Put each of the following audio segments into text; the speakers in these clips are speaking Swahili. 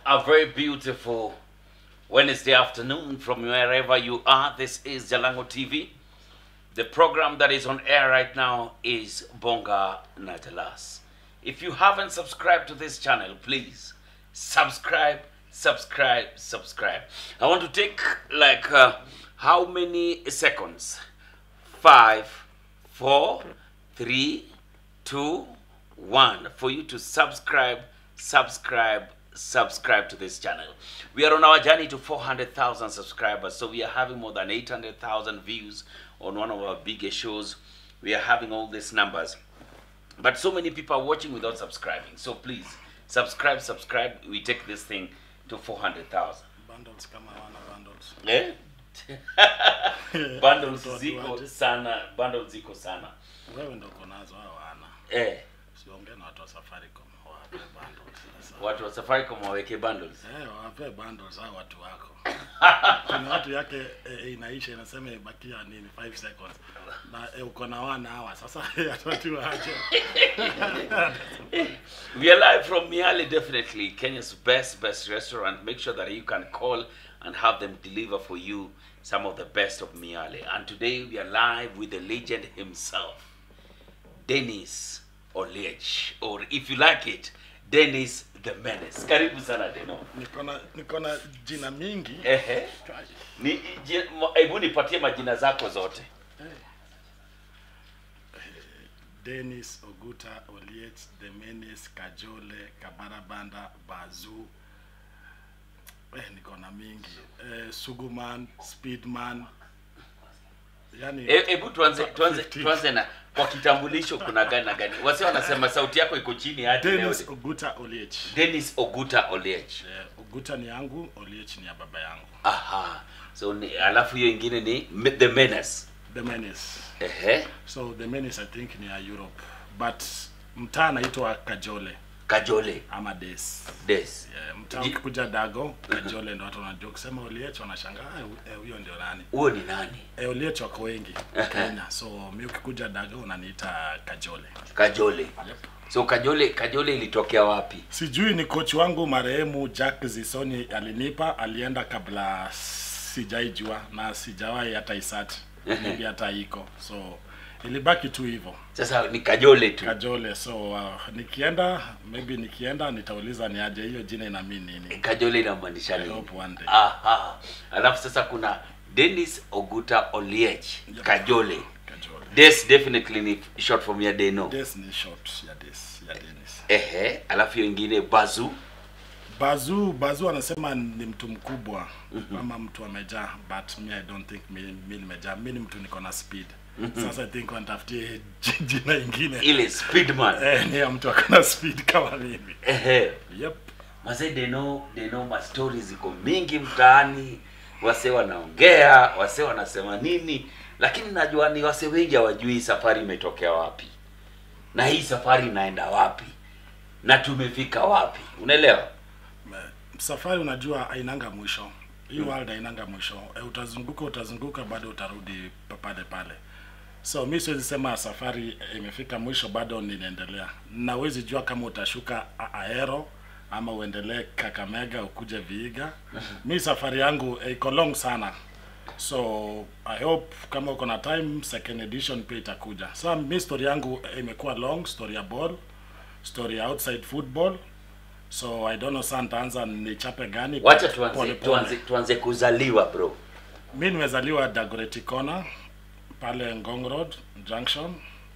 a very beautiful Wednesday afternoon from wherever you are. This is Jalango TV. The program that is on air right now is Bonga Najalas. If you haven't subscribed to this channel, please subscribe, subscribe, subscribe. I want to take like uh, how many seconds? Five, four, three, two, one for you to subscribe, subscribe, subscribe to this channel. We are on our journey to 400,000 subscribers, so we are having more than 800,000 views on one of our biggest shows. We are having all these numbers, but so many people are watching without subscribing. So please subscribe, subscribe. We take this thing to 400,000. bundles kama wana bundles Eh? bundles Watu ziko waje. sana, bundles ziko sana. wewe ndo uko nazo hao wana Eh, siongee na watu wa safaricom wawape bundles sasa watu wa Safaricom waweke bundles. eh wawape bundles hao watu wako kuna watu yake eh, inaisha inasema ibakia nini 5 seconds na eh, uko na wana hawa sasa atatu aje We are live from Miale, definitely Kenya's best, best restaurant. Make sure that you can call and have them deliver for you some of the best of Miale. And today we are live with the legend himself, Dennis Oliech, or if you like it, Dennis the Menace. Karibu sana Deno. niko na niko na jina mingi Ehe. Ni, ji- mo- hebu nipatie majina zako zote. Dennis Oguta Oliet Demenis Kajole Kabarabanda Bazu eh, niko na mingi eh, Suguman Speedman yani E- Hebu tuanze tuanze 15. tuanze na kwa kitambulisho kuna gani na gani? Wase wanasema sauti yako iko chini hadi leo. Dennis Oguta Oliech Dennis Oguta Oliech. eh, Oguta ni yangu Oliech ni ya baba yangu Aha. So ni, alafu hiyo ingine ni Me- The Menace. Demenis Ehe. so Demenis I think ni ya Europe but mtaa anaitwa Kajole Kajole. ama Des Des. Yeah, mtaa Ji- ukikuja Dago Kajole ndo watu wanajua kusema Oliech wanashangaa "Ah, eh, huyo ndio nani Huo ni nani? Eh, Oliech wako wengi Ehe. Kenya, so mi ukikuja Dago unaniita Kajole. Kajole. Yep. So Kajole Kajole ilitokea wapi? Sijui ni coach wangu marehemu Jack Zisoni alinipa, alienda kabla sijaijua na sijawahi hata isati maybe hata iko, so ilibaki tu hivyo Sasa ni Kajole tu. Kajole. So uh, nikienda maybe nikienda nitauliza ni aje hiyo jina ina mean nini. Kajole inamaanisha I nini? hope one day. Aha. Alafu sasa kuna Dennis Oguta Oliech. Yep. Kajole. Kajole. Des definitely ni short from ya Deno. Des ni short ya Des ya Dennis. Ehe. Alafu hiyo ingine Bazu. Bazu Bazu anasema ni mtu mkubwa ama mtu amejaa, but me I don't think mi, mi nimejaa. Mi ni mtu niko na speed. Sasa I think wanitafutie ji- jina ingine Ile Speedman. eh, ni ya mtu akona speed kama mimi. Ehe. Yep. Mazee Deno, Deno ma stories ziko mingi mtaani, wase wanaongea, wase wanasema nini, lakini najua ni wase wengi hawajui hii safari imetokea wapi na hii safari inaenda wapi na tumefika wapi, unaelewa? Eh, Safari unajua hainanga mwisho. Hii world hainanga mwisho. Eh, utazunguka utazunguka bado utarudi pa- pale pale. So mi siwezi sema safari eh, imefika mwisho, bado ninaendelea. Na huwezi jua kama utashuka A- Aero ama uendelee Kakamega ukuje Vihiga. Mi safari yangu eh, iko long sana. So I hope kama uko na time second edition pia itakuja. So mi story yangu eh, imekuwa long, story ya ball, story ya outside football. So I don't know sasa nitaanza nichape gani. Wacha but tuanze, pole pole. tuanze, tuanze kuzaliwa bro. Mi nimezaliwa Dagoretti Corner pale Ngong Road Junction.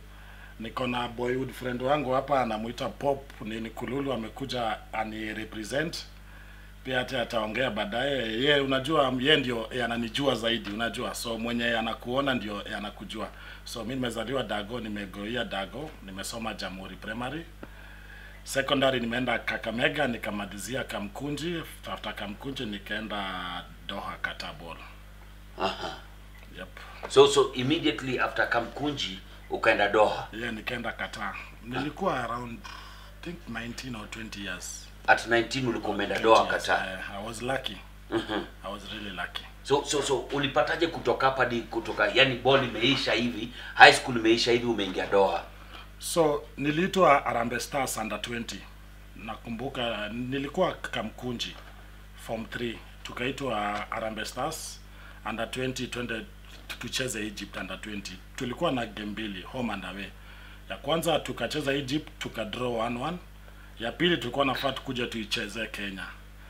Niko na boyhood friend wangu hapa anamuita Pop nini Kululu, amekuja ani represent pia, hata ataongea baadaye. Ye unajua, ye ndio ye ananijua zaidi, unajua, so mwenye anakuona ndio ye anakujua. So mi nimezaliwa Dago, nimegoia Dago, nimesoma Jamhuri Primary secondary nimeenda Kakamega nikamalizia Kamkunji. After Kamkunji nikaenda Doha Katabol. Aha. Yep. So so immediately after Kamkunji ukaenda Doha Yeah, nikaenda Qatar. Nilikuwa around I think 19 or 20 years. at 19 ulikuwa umeenda 20 Doha years. Qatar. Uh, I was lucky. Mhm. I was really lucky. So so so ulipataje kutoka hapa hadi kutoka yani ball imeisha hivi, high school imeisha hivi umeingia Doha? So niliitwa Harambee Stars under 20. Nakumbuka nilikuwa Kamkunji. form 3 tukaitwa Harambee Stars under 20 twende tu- tucheze Egypt under 20 tulikuwa na game mbili home and away ya kwanza tukacheza Egypt tukadraw 1-1 ya pili tulikuwa nafaa tukuje tuicheze Kenya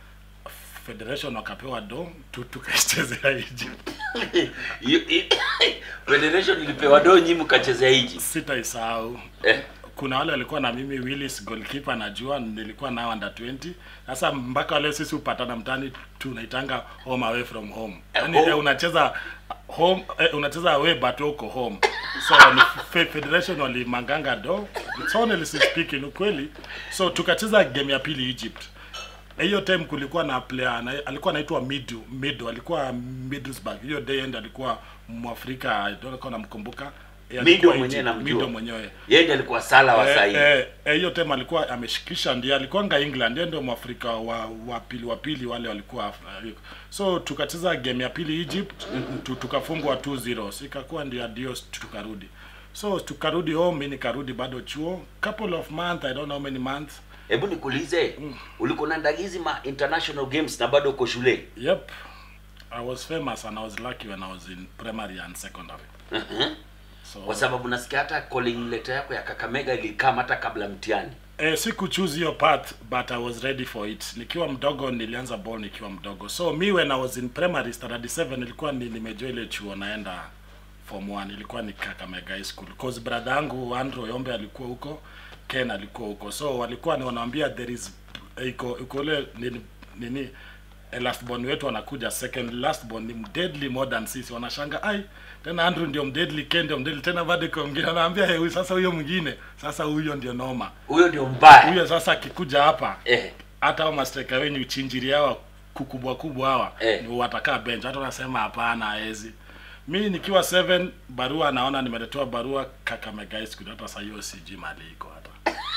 federation wakapewa do tu tukaichezea Egypt You- i- federation ilipewa doo nyi mkachezea hiji sitaisahau eh? kuna wale walikuwa na mimi Willis goalkeeper najua nilikuwa nao under 20 sasa mpaka wale sisi upatana mtani tunaitanga home away from home yani home. eh, unacheza home eh, unacheza away but uko home so ni fe- federation walimanganga do it's honestly speaking ukweli so tukacheza game ya pili Egypt hiyo time kulikuwa na player na, alikuwa anaitwa Midu Midu alikuwa Middlesbrough hiyo day end alikuwa mwafrika I don't know kama namkumbuka Eh, Mido alikuwa mwenyewe Egypt, namjua. Mido mwenyewe yeye ndiye alikuwa sala wa Eh, sahi eh, eh, hiyo time alikuwa ameshikisha ndiye alikuwanga England yeye ndio mwafrika wa wa pili wa pili wale walikuwa uh, so tukacheza game ya pili Egypt tu, tukafungwa 2-0 so ikakuwa ndio adios tukarudi so tukarudi home mimi nikarudi bado chuo couple of months I don't know how many months hebu nikuulize ulikuwa na ndagizi ma international games na bado uko shule yep I was famous and I was lucky when I was in primary and secondary Mhm. so kwa sababu nasikia hata calling letter yako ya kakamega ilikama hata kabla mtihani Eh, siku choose hiyo path but I was ready for it. Nikiwa mdogo nilianza ball nikiwa mdogo. So me when I was in primary standard 7 nilikuwa ni nimejua ile chuo naenda form 1 ilikuwa ni Kakamega High School. Cause brother yangu Andrew Yombe alikuwa huko, Ken alikuwa huko. So walikuwa ni wanaambia there is iko iko ile nini nini eh, last born wetu anakuja second last born ni deadly more than sisi wanashanga ai tena Andrew ndio mdeadly Ken ndio mdeadly tena bado kwa mwingine anaambia hey, huyu sasa huyo mwingine sasa huyo ndio noma huyo ndio mbaya huyo sasa akikuja hapa eh. hata hao mastreka wenyu chinjiri hawa kukubwa kubwa hawa Eh. ni watakaa bench hata wanasema hapana haezi mi nikiwa 7 barua naona nimeletewa barua Kakamega High School hata saa hiyo sijui mali iko hata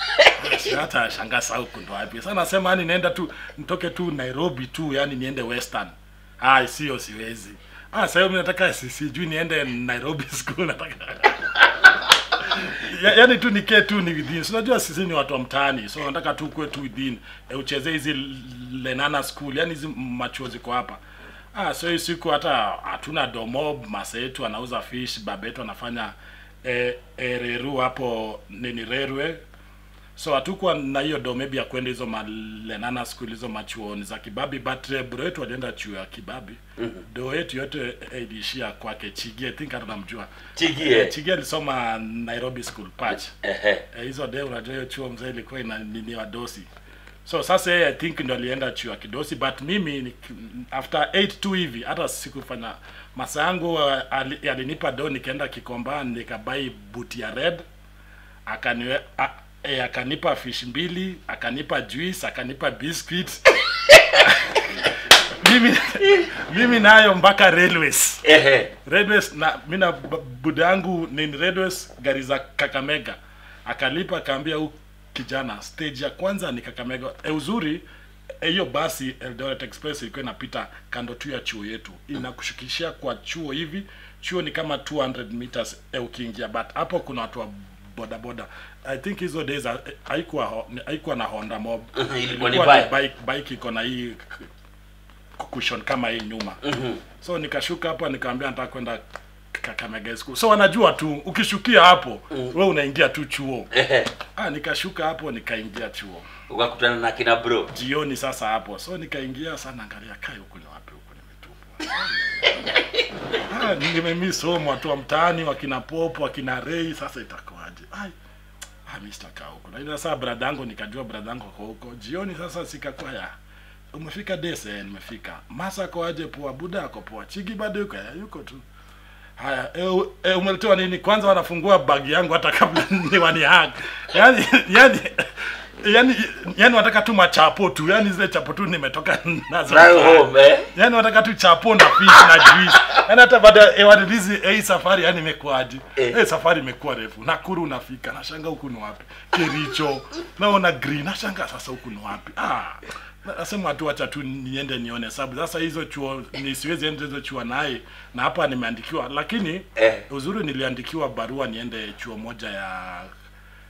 Si hata shangaa saa huku ndo wapi sasa nasema yani naenda tu nitoke tu Nairobi tu yani niende Western ah sio siwezi ah sasa hiyo mimi nataka si- sijui niende Nairobi school nataka ya, yani tu nikee tu ni within so, unajua sisi ni watu wa mtaani so nataka tu kuwe tu within e, uchezee hizi lenana school yani hizi machuo ziko hapa ah so hii siku hata hatuna domo masa yetu anauza fish baba yetu anafanya e, e, reru hapo nini rerwe so hatukuwa na hiyo do maybe ya kwenda hizo malenana school hizo machuoni za kibabi but uh, bro yetu alienda chuo ya kibabi mm-hmm. do yetu yote eh, iliishia kwake chigi i think hata namjua chigie chigi alisoma nairobi school patch Ehe. Eh, hizo de unajua hiyo chuo mzee ilikuwa ina nini wadosi so sasa yeye i think ndo alienda chuo ya kidosi but mimi ni, after 8 tu hivi hata sikufanya masa yangu uh, ali- alinipa do nikaenda kikomba nikabai buti ya red akaniwe a, e, akanipa fish mbili akanipa juice akanipa biscuit mimi mimi nayo mpaka railways Ehe. Redwest na mi na b- buda yangu ni Redwest gari za Kakamega akalipa akaambia huu kijana stage ya kwanza ni Kakamega e, uzuri eh, hiyo basi Eldoret Express ilikuwa inapita kando tu ya chuo yetu inakushukishia kwa chuo hivi chuo ni kama 200 meters e, ukiingia but hapo kuna watu wa boda boda I think hizo days ha- eh, haikuwa ho- ni- haikuwa na Honda Mob Ilikuwa ni Ilikuwa bike. bike bike iko na hii cushion kama hii nyuma so nikashuka hapo nikamwambia nataka kwenda Kakamega High School so wanajua tu ukishukia hapo we unaingia tu chuo Ehe. ah nikashuka hapo nikaingia chuo ukakutana na kina bro jioni sasa hapo so nikaingia sana angalia kai huku ni wapi huku nimetupwa ah nimemiss home watu wa mtaani wakina popo wakina rei sasa itakuwaje ai ah mimi sitakaa huko na ile sasa brada yangu nikajua brada yangu kwa huko jioni sasa sikakuwa ya umefika dese eh, nimefika masa ko aje poa buda ako poa chigi bado yuko ya yuko tu haya e, e, umeletewa nini kwanza wanafungua bagi yangu hata kabla ni wani hag yani yani yani yani wataka tu machapo tu yani zile chapo tu nimetoka nazo nayo home eh? yani wataka tu chapo na fish na juice yani hata baada ya wadilizi eh, hii safari yani imekuwaje Eh. eh. safari imekuwa refu nakuru unafika nashanga huku ni wapi kericho naona green nashanga sasa huku ni wapi ah nasema tu wacha tu niende nione sababu sasa hizo chuo ni siwezi enda hizo chuo naye na hapa nimeandikiwa lakini Eh. uzuri niliandikiwa barua niende chuo moja ya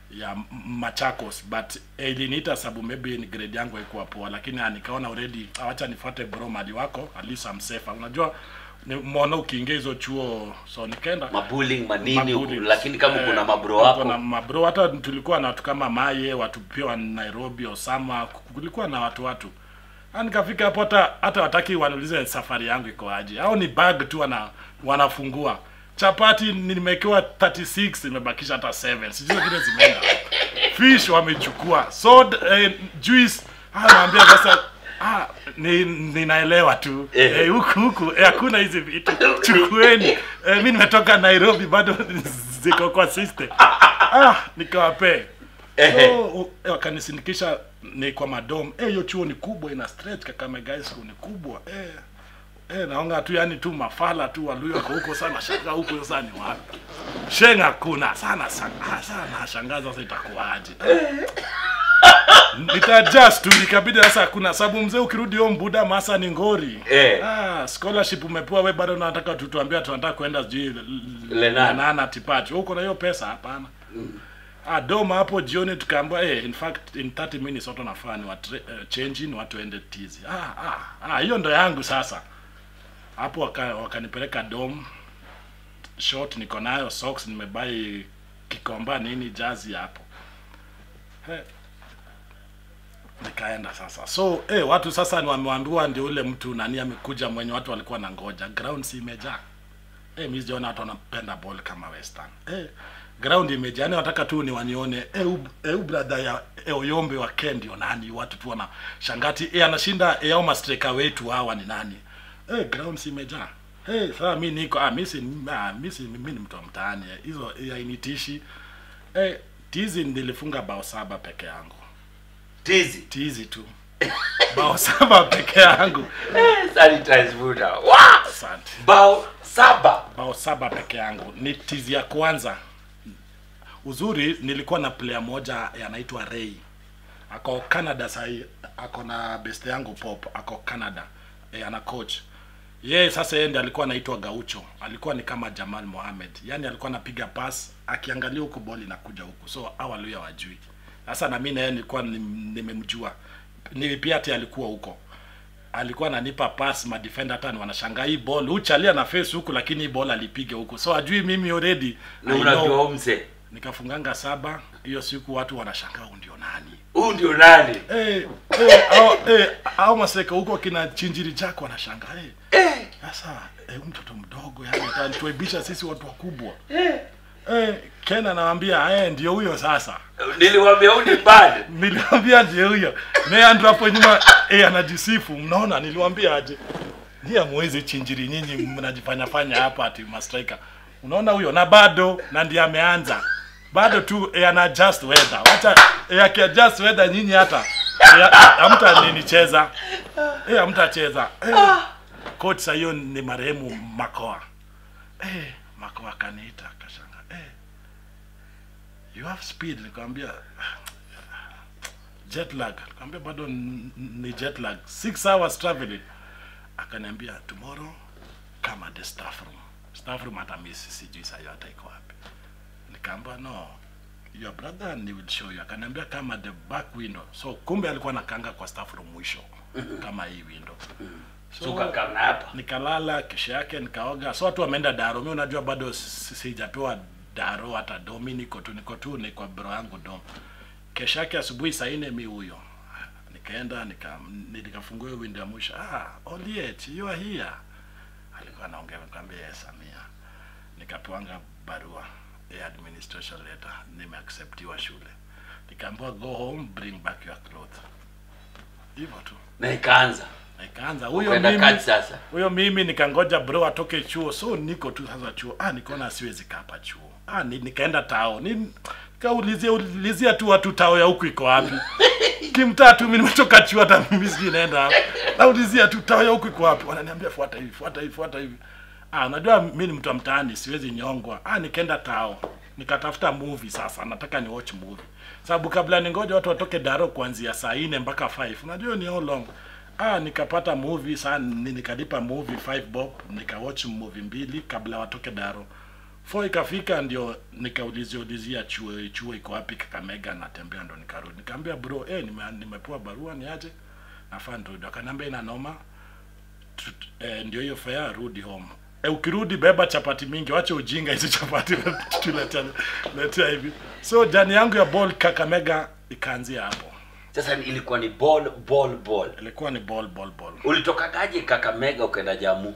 ya M- Machakos but eh, iliniita sababu maybe ni grade yangu haikuwa poa, lakini ah, nikaona already awacha nifuate bro mali wako at least I'm safer. Unajua ni muona ukiingia hizo chuo, so nikaenda mabuling manini huku, Mabuli. lakini kama Eh, kuna mabro kuna wako mabro hata tulikuwa na watu kama Maye, watu pia wa Nairobi, Osama, kulikuwa na watu watu. Ah, nikafika hapo hata hata wataki waniulize safari yangu iko aje. Au ni bag tu wana wanafungua. Chapati nimewekewa 36 nimebakisha hata 7. Sijui zile zimeenda. Fish wamechukua. Soda eh, juice ah naambia sasa ah ni ninaelewa tu. Eh. Eh, huku huku eh, hakuna hizi vitu. Chukueni. Eh, mimi nimetoka Nairobi bado ziko kwa system. Ah nikawapee. Ehe. So, u- wakanisindikisha ni kwa madom eh hiyo chuo ni kubwa ina stretch Kakamega High School ni kubwa eh eh naonga tu yani tu mafala tu waluyo wako huko sana shanga huko sasa ni wapi shenga kuna sana sana ah, sana shangaza sasa itakuwaje nitajust tu ikabidi sasa kuna sababu mzee ukirudi hiyo mbuda masa ni ngori Eh. ah scholarship umepewa we bado unataka tutuambia tunataka kwenda sijui Lenana. Lenana tipachi huko na hiyo pesa hapana Ah, doma hapo jioni tukaambiwa eh, in fact in 30 minutes watu wanafaa ni watu uh, change in watu waende tizi. Ah ah ah hiyo ndo yangu sasa. Hapo waka, wakanipeleka dom short niko nayo socks nimebai kikomba nini jazi hapo. He. Nikaenda sasa. So eh, watu sasa ni wameambiwa ndio ule mtu nani amekuja mwenye watu walikuwa na ngoja. Ground si imejaa. Eh, mimi sijaona watu wanapenda ball kama Western. Eh, ground imejaa. Yani wataka tu ni wanione eh, u- eh, u brother ya eh, Oyombe wa Ken ndio nani? Watu tu wana shangati eh, anashinda eh, au mastreka wetu hawa ni nani? Eh, ground si imejaa. Eh, sasa mimi niko ah, mimi si ah, mimi si mimi ni mtu wa mtaani. eh, Hizo eh, hainitishi. Eh, tizi nilifunga bao saba peke yangu. tizi Tizi tu. bao saba peke yangu. Eh, sanitize Buddha. Wa! Asante. bao saba bao saba peke yangu ni tizi ya kwanza uzuri nilikuwa na player moja anaitwa Ray ako Canada sahii ako na best yangu pop ako Canada e, ana coach yeye sasa yeye ndiye alikuwa anaitwa Gaucho alikuwa ni kama Jamal Mohamed yani alikuwa anapiga pass akiangalia huku boli inakuja huku so awali wajui sasa na mimi na yeye nilikuwa nim- nimemjua ni pia ati alikuwa huko alikuwa ananipa pass madefender hata ni wanashangaa hii ball uchalia na face huku lakini hii ball alipiga huku so ajui mimi already na I unajua know. umse nikafunganga saba hiyo siku watu wanashangaa huyu ndio nani huu ndio nani eh eh au eh au maseka huko kina chinjiri chako wanashangaa eh eh, sasa eh, huyu mtoto mdogo yani atatuaibisha sisi watu wakubwa eh. eh Ken anawaambia eh ndio huyo sasa niliwambia huu ni bad niliwambia ndio huyo Meandro hapo nyuma eh anajisifu mnaona niliwambia aje ndiye mwezi chinjiri nyinyi mnajifanya fanya hapa ati mastrika unaona huyo na bado na ndiye ameanza bado tu eh, ana adjust weather wacha eh, aki adjust weather nyinyi hata eh, hamta ninicheza eh hamtacheza eh, coach sasa hiyo ni marehemu Makoa eh Makoa kaniita akashanga eh you have speed nikamwambia jet lag nikamwambia bado n- n- ni jet lag 6 hours traveling akaniambia tomorrow come at the staff room staff room hata mimi si- sijui saa hiyo hata iko wapi nikaamba no your brother and he will show you akaniambia come at the back window so kumbe alikuwa nakanga kwa staff room mwisho kama hii window suka kama hapa nikalala kesho yake nikaoga so watu wameenda daro mi unajua bado si- sijapewa daro hata do mi niko tu niko tu ni kwa bro yangu dom kesho yake asubuhi saa nne mi huyo nikaenda nika nikafungua hiyo window ya mwisho ah Oliet you are here alikuwa anaongea nikamwambia yes Samia nikapewanga barua ya administration letter nimeacceptiwa shule nikaambiwa go home bring back your clothes hivyo tu na ikaanza na ikaanza huyo kwenda mimi kazi sasa huyo mimi nikangoja bro atoke chuo so niko tu sasa chuo ah nikaona siwezi kaa hapa chuo ah ni, nikaenda tao ni kaulizia ulizia tu watu tao ya huku iko wapi kimtaa tu mimi nimetoka chuo hata mimi sijui naenda wapi naulizia tu tao ya huku iko wapi wananiambia fuata hivi fuata hivi fuata hivi ah unajua mimi ni mtu wa mtaani siwezi nyongwa ah nikaenda tao nikatafuta movie sasa nataka ni watch movie sababu kabla ningoja watu watoke daro kuanzia saa nne mpaka 5 unajua ni how long ah nikapata movie saa ni- nikalipa movie 5 bob nikawatch movie mbili kabla watoke daro Four ikafika ndio nikaulizia ulizia chuo chuo iko wapi Kakamega, natembea ndo nikarudi. Nikamwambia bro, eh, nime, nimepewa barua niaje, nafaa nirudi. Akaniambia ina noma, Tu- eh, ndio hiyo fare, rudi home. Eh, ukirudi beba chapati mingi, wache ujinga hizo chapati tuletea letea hivi. So jani yangu ya ball Kakamega ikaanzia hapo. Sasa ilikuwa ni ball ball ball. Ilikuwa ni ball ball ball. Ulitokagaje Kakamega ukaenda Jamu?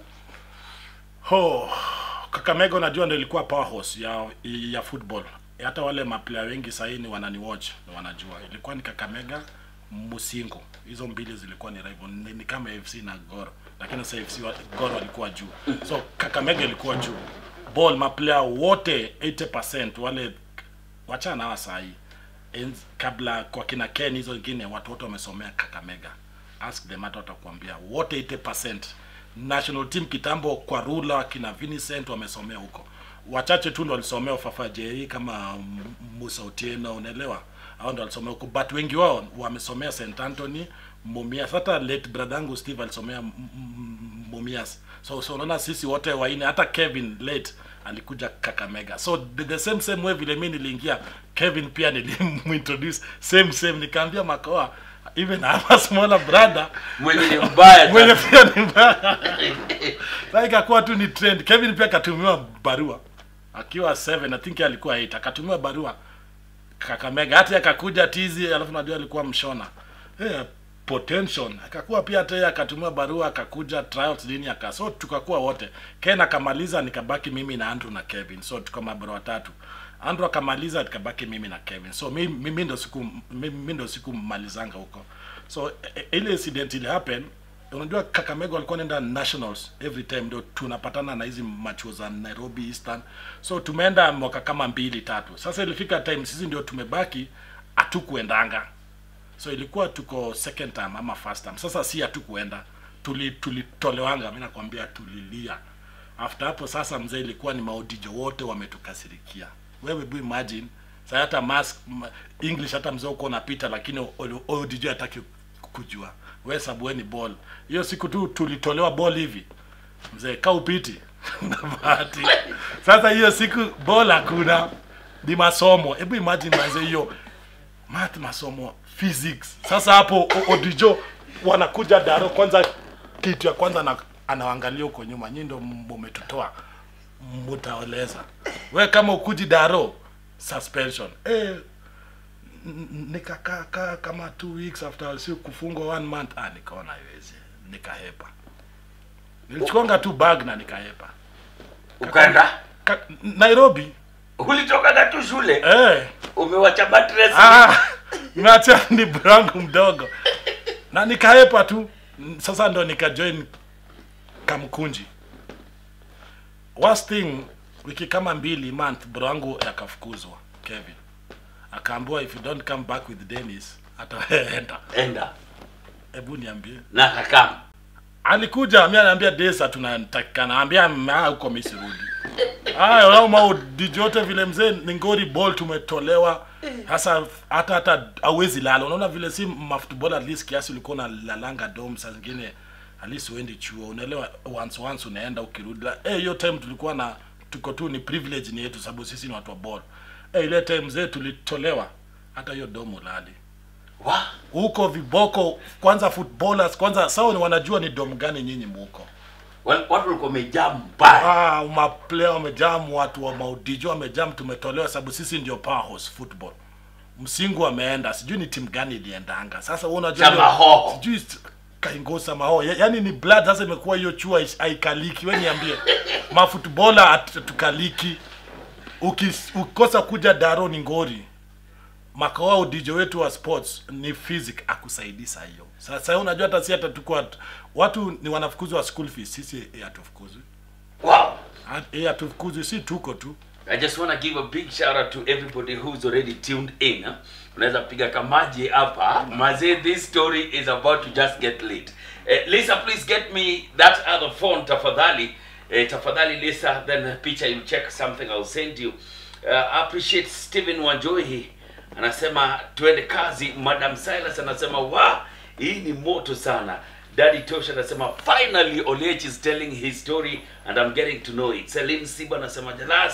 Ho, Kakamega unajua ndio ilikuwa powerhouse ya ya football. Hata wale maplayer wengi sahii ni wanani watch na wanajua. Ilikuwa ni Kakamega, Musingo. Hizo mbili zilikuwa ni rival. Ni, ni kama FC na Gor. Lakini sasa FC wa, Gor walikuwa juu. So Kakamega ilikuwa juu. Ball maplayer wote 80% wale wachana hawa sahii. Enz- Kabla kwa kina Ken hizo wengine watu wote wamesomea Kakamega. Ask them hata watakuambia wote 80% national team kitambo kwa Rula kina Vincent wamesomea huko. Wachache tu ndio walisomea Fafa Jerry kama M- Musa Otieno, unaelewa? Hao ndio walisomea huko, but wengi wao wamesomea St Anthony, Mumias. Hata late brother yangu Steve alisomea M- M- Mumias. So so unaona sisi wote waine, hata Kevin late alikuja Kakamega. So the, the same same way vile mimi niliingia, Kevin pia nilimintroduce same same, nikaambia Makoa even I'm a smaller brother Mwenye ni mbaya mwenye sana. pia ni mbaya. Sasa ikakuwa tu ni trend. Kevin pia akatumiwa barua akiwa 7 I think yeye alikuwa 8 akatumiwa barua Kakamega, hata yeye akakuja tizi, alafu najua alikuwa mshona eh potential akakuwa pia hata yeye akatumiwa barua akakuja trials nini aka so tukakuwa wote Ken akamaliza nikabaki mimi na Andrew na Kevin so tuko mabara watatu Andrew akamaliza nikabaki mimi na Kevin so mimi mimi ndo siku mimi ndo siku malizanga huko so e- e- ile incident ile happen unajua Kakamega walikuwa naenda nationals every time ndio tunapatana na hizi machuo za Nairobi Eastern so tumeenda mwaka kama mbili tatu sasa ilifika time sisi ndio tumebaki hatukuendanga so ilikuwa tuko second time ama first time sasa si hatukuenda tuli tulitolewanga mimi nakwambia tulilia after hapo sasa mzee ilikuwa ni maodijo wote wametukasirikia wewe bu imagine sasa hata mask ma, english hata mzee uko unapita lakini o- o- odijo hataki kujua we sabueni ball hiyo siku tu tulitolewa ball hivi mzee ka upiti na bahati sasa hiyo siku ball hakuna ni masomo hebu imagine manze hiyo math masomo physics sasa hapo o- odijo wanakuja daro kwanza kitu ya kwanza na anaangalia huko nyuma nyinyi ndo mumetutoa mutaoleza we kama ukuji daro suspension eh n- n- nikakaa kaa kama two weeks after si kufungwa one month ah nikaona iwezi nikahepa nilichukonga tu bag na nikahepa Ukaenda? Ka, Nairobi Ulitokaga tu shule? eh Umewacha mattress? Ah, nimeacha ni brangu mdogo na nikaepa tu sasa ndo nikajoin kamkunji worst thing wiki kama mbili month brangu yakafukuzwa kevin akaambiwa if you don't come back with dennis ataenda Enda. hebu niambie Na kakam. alikuja mi anaambia desa tunatakikana ambia "Ah, huko mi sirudi haya au mau dijote vile mzee ni ngori ball tumetolewa sasa hata hata hauwezi lala unaona vile si maftball at least kiasi ulikuwa unalalanga dom saa zingine at least uendi chuo unaelewa once once unaenda ukirudi La- eh hiyo time tulikuwa na tuko tu ni privilege ni yetu sababu sisi ni watu wa ball eh ile time mzee tulitolewa hata hiyo dom ulali Wa? huko viboko kwanza footballers kwanza sawa ni wanajua ni dom gani nyinyi muko Wal- Watu walikuwa wamejaa mbaya. ah, maplayer wamejam watu wa maudijo wamejam tumetolewa sababu sisi ndio powerhouse football msingu ameenda sijui ni timu gani iliendanga sasa wewe unajua hiyo- Samahoho. sijui s- kaingosa maho Ya- yaani ni blood sasa imekuwa hiyo chua is- haikaliki we niambie mafutbola hatukaliki Ukis- ukikosa kuja daro ni ngori makao udijo wetu wa sports ni physic akusaidii saa hiyo sasa unajua hata si hata tuko watu ni wanafukuzwa school fees sisi eh, hatufukuzwi Wow. Hat- eh, hatufukuzwi si tuko tu I just want to give a big shout out to everybody who's already tuned in. huh? Unaweza piga kamaji hapa. Mazee, this story is about to just get lit. Eh, Lisa, please get me that other phone tafadhali. Eh, tafadhali Lisa, then the picture you check something I'll send you. Uh, I appreciate Stephen Wanjohi anasema tuende kazi. Madam Silas anasema wa hii ni moto sana. Daddy Tosha anasema finally Oliech is telling his story and I'm getting to know it. Celine Siba anasema Jalas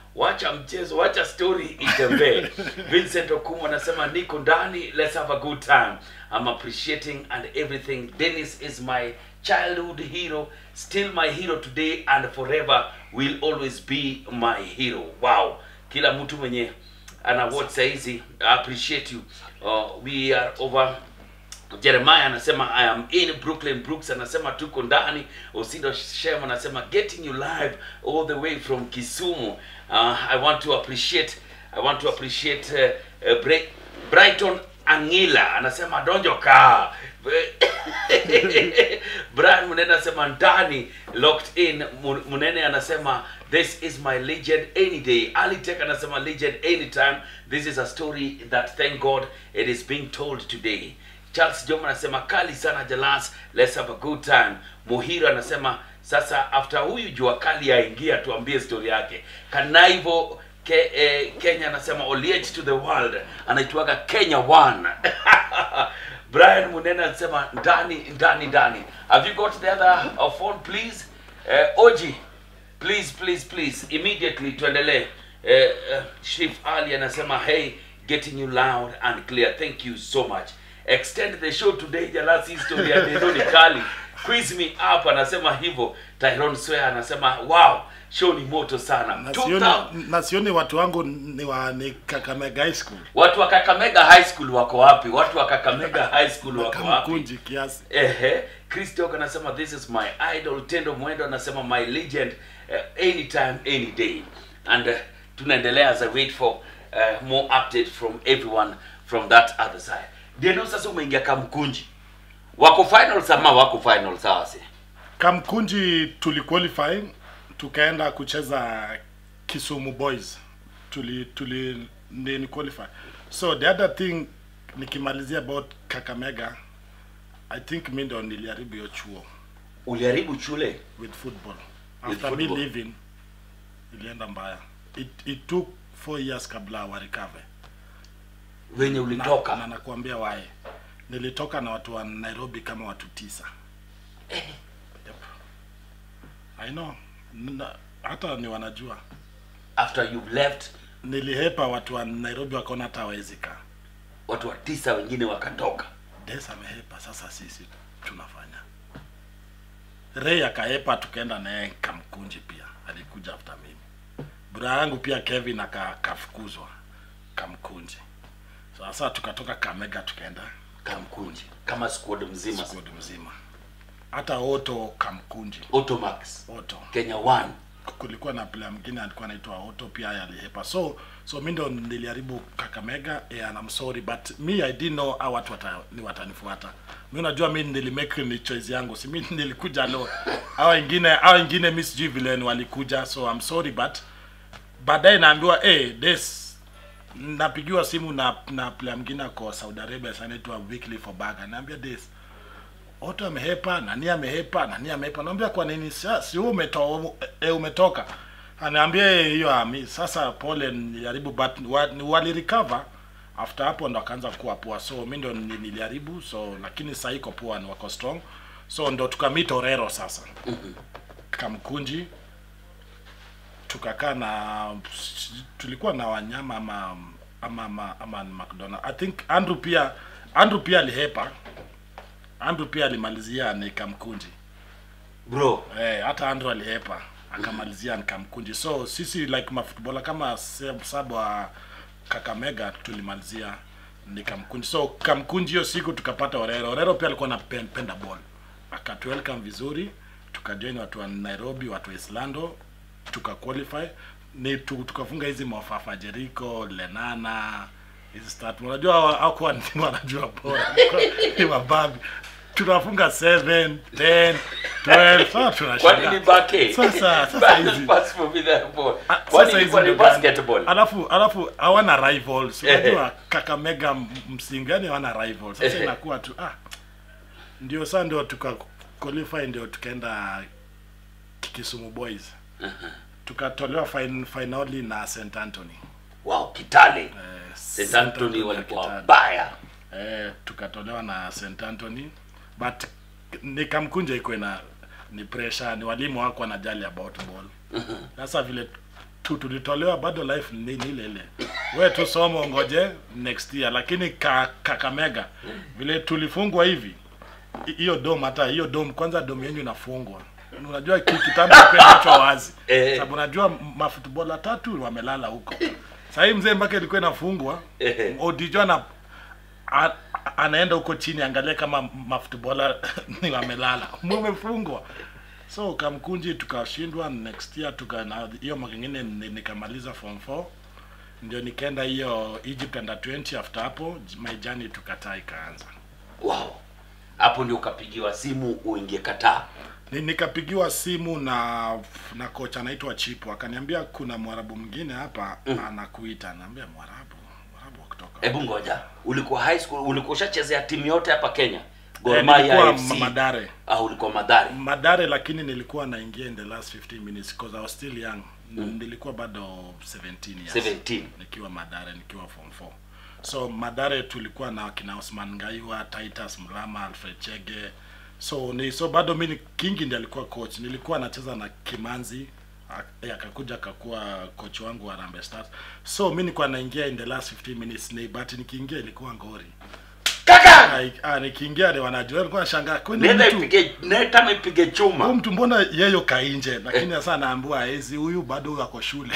wacha mchezo wacha story itembee vincent okumu anasema niko ndani let's have a good time i'm appreciating and everything dennis is my childhood hero still my hero today and forever will always be my hero wow kila mtu mwenye ana watch saizi I appreciate you uh, we are over jeremiah anasema i am in brooklyn brooks anasema tuko ndani osindo shem anasema getting you live all the way from kisumu uh, i want to appreciate i want to appreciate uh, uh, Bra- brighton angila anasema donjo kaa brian munene anasema ndani locked in Mu- munene anasema this is my legend any day alitek anasema legend anytime this is a story that thank god it is being told today charles joma anasema kali sana jalas let's have a good time muhira anasema sasa after huyu jua kali aingia tuambie story yake kanaivo ke, eh, kenya anasema oliech to the world anaitwaga kenya one brian munene anasema ndani ndani ndani have you got the other uh, phone please uh, oji please please please immediately tuendelee uh, uh, chief ali anasema hey getting you loud and clear thank you so much extend the show today jalasi history ya dedoni kali quiz me up anasema hivyo tyron swea anasema wow show ni moto sana na 2000 sioni, na sioni watu wangu ni wa ni Kakamega High School watu wa kakamega high school wako wapi watu wa kakamega high school wako kama wapi kunji kiasi. ehe christok anasema this is my idol tendo mwendo anasema my legend uh, anytime any day and uh, tunaendelea as i wait for uh, more update from everyone from that other side deno sasa umeingia kamkunji wako finals ama wako finals hawa si Kamkunji tuliqualify tukaenda kucheza Kisumu Boys. Tuli tuli ni ni qualify. So the other thing nikimalizia about Kakamega I think mimi ndo niliharibu hiyo chuo uliharibu chule with football. With After me football. leaving ilienda mbaya. It, it took four years kabla wa recover. wenye na, ulitoka na nakuambia wae nilitoka na watu wa nairobi kama watu tisa yep. I know na, hata ni wanajua after you left nilihepa watu wa nairobi wakaona hata hawezi kaa watu wa tisa wengine wakatoka des amehepa sasa sisi tunafanya rei akahepa tukaenda naye kamkunji pia alikuja after mimi bura yangu pia kevin aka- akafukuzwa kamkunji sasa tukatoka kamega tukaenda kamkunji kama squad mzima squad mzima hata oto kamkunji automax oto kenya one kulikuwa na player mwingine alikuwa anaitwa oto pia yeye alihepa so so mi ndo niliharibu kakamega yeah, and I'm sorry but me i didn't know how watu wata, ni watanifuata mi unajua mi nilimake ni choice yangu si mi nilikuja lo hao wengine hao wengine mi sijui vile ni walikuja so I'm sorry but baadaye naambiwa hey, des napigiwa simu na na player mwingine ako Saudi Arabia sana anaitwa Weekly for Baga naambia des Oto amehepa, nani amehepa, nani amehepa. Naambia kwa nini si si wewe umeto, e, umetoka. Anaambia "Eh, hiyo ami. Sasa pole niliharibu but wa, ni wali recover after hapo ndo akaanza kuwa poa. So mimi ndo ni- niliharibu so lakini sasa iko poa ni wako strong. So ndo tukamit Orero sasa. Kamkunji tukakaa na tulikuwa na wanyama ama ama ama, ama ni McDonald. I think Andrew pia Andrew pia alihepa. Andrew pia alimalizia nikamkunji bro eh, hata Andrew alihepa akamalizia nikamkunji so sisi like mafootballer kama se- saba wa Kakamega tulimalizia nikamkunji so kamkunji hiyo siku tukapata Orero Orero pia alikuwa anapenda ball akatu welcome vizuri tukajoin watu wa Nairobi watu wa Islando tuka qualify ni tu, tukafunga hizi mafafa Jericho Lenana hizi start unajua hawa- hawakuwa ni wanajua bora ni mababi tunafunga 7 10 12 sasa kwa tunashangaa nini bake Sasa- sasa hizi- Pass for me the ball. Ah, Kwani sasa ilikuwa hizi ni ndo gani? basketball alafu alafu hawana rivals Ehe. unajua kakamega m- msingi yani hawana rivals sasa Ehe. inakuwa tu ah ndio saa ndio tuka qualify ndio tukaenda Kisumu Boys tukatolewa fin, finali na St Anthony wow kitale eh, st anthony ya walikuwa Kitale. wabaya eh, tukatolewa na St Anthony but nikamkunja iko na ni pressure ni walimu wako wanajali about ball sasa vile tatu tulitolewa bado life ni ni ile ile we tu somo ngoje next year lakini ka, kakamega vile tulifungwa hivi hi- hiyo dom hata hiyo dom kwanza dom yenyu inafungwa unajua ki- kitambo kiachwa wazi Eh. sababu unajua mafutbola tatu wamelala huko sahii mzee mpaka ilikuwa inafungwa Eh. odijo ana a- anaenda huko chini angalia kama mafutbola ni wamelala mumefungwa so kamkunji tukashindwa next year tuka na hiyo mwaka ingine ni- nikamaliza form 4 ndio nikaenda hiyo Egypt under 20 after hapo my journey tukataa ikaanza wow hapo ndio ukapigiwa simu uingie kataa Ni- nikapigiwa simu na na kocha anaitwa Chipo akaniambia kuna mwarabu mwingine hapa anakuita naambia mwarabu mwarabu wa kutoka hebu ngoja ulikuwa high school ulikuwa ushachezea timu yote hapa kenya Gor Eh, Mahia nilikuwa FC Ma- Madare au ulikuwa madhari Madare lakini nilikuwa naingia in the last 15 minutes because I was still young. Nilikuwa bado 17 years. 17. Nikiwa Madare nikiwa form 4. So Madare tulikuwa na kina Osman Ngaiwa, Titus Mlama, Alfred Chege. So ni so bado mimi ni- Kingi ndiye alikuwa coach. Nilikuwa nacheza na Kimanzi ak- eh, akakuja akakuwa coach wangu wa Harambee Stars. So mimi nilikuwa naingia in the last 15 minutes ni but nikiingia ilikuwa ngori. kaka Ai- Ah, nikiingia ni wanajua walikuwa nashangaa kwani nenda mtu ipige nenda ipige huyu chuma mtu mbona yeyo kainje lakini sasa naambua hizi huyu bado huyu ako shule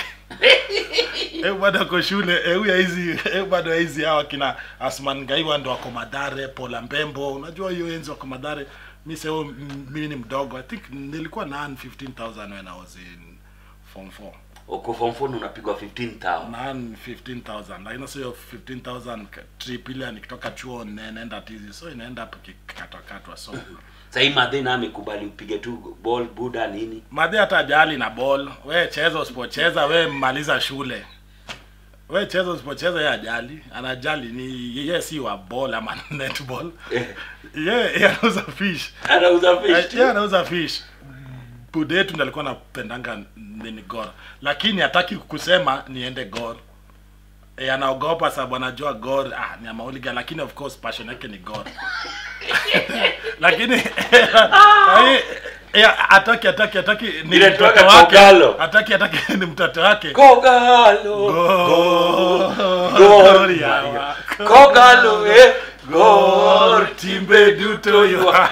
huyu bado ako shule eh, huyu hizi huyu bado hizi hawa kina Asman Ngaiwa ndo wako Madare Pola Mbembo unajua hiyo enzi wako Madare mimi sasa mimi ni mdogo i think nilikuwa na earn 15000 when i was in form 4 uko form 4 unapigwa 15000 na earn 15000 lakini sio hiyo 15000 ka- trip ile nikitoka chuo ne- naenda tizi so inaenda hapo kikatwa katwa so sahii madhina amekubali upige tu ball buda nini madhi hata ajali na ball we cheza usipocheza we maliza shule we cheza usipocheza ye ajali anajali ni ye si wa ball ama netball Eh. ye ye anauza fish anauza fish ye anauza fish bude yetu ndo alikuwa napendanga nini gor lakini hataki kusema niende gor e, anaogopa sababu anajua gor ah, ni amauliga lakini of course passion yake ni gor lakini eh, eh, hataki hataki hataki ni Ile mtoto toka wake Kogalo. hataki hataki ni mtoto wake kogalo Gor. Gor. Gor yawa. kogalo eh Gor, gor timbe duto yo.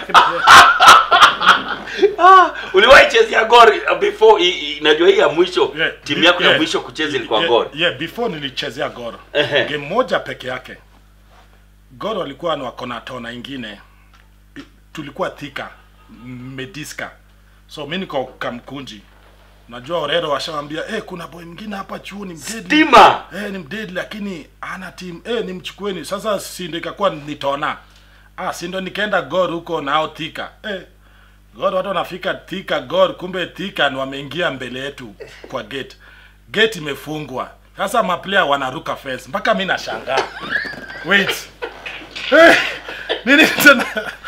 ah uliwahi chezea gor uh, before i- i- najua hii ya mwisho Yeah, timu yako ya yeah. mwisho kucheza ilikuwa Yeah, gor yeah, before nilichezea gor Ehe. game moja peke yake gor walikuwa na wako na tona ingine I- tulikuwa thika m- mediska so mi niko kamkunji najua orero washawambia eh kuna boy mwingine hapa chuo ni mdeadly stima eh ni mdeadly lakini ana team eh nimchukueni sasa si ndio ikakuwa nitona ah si ndio nikaenda gor huko nao thika eh gor watu wanafika thika gor kumbe thika ni wameingia mbele yetu kwa gate gate imefungwa sasa maplayer wanaruka fence mpaka mi nashangaa wait eh, nini tena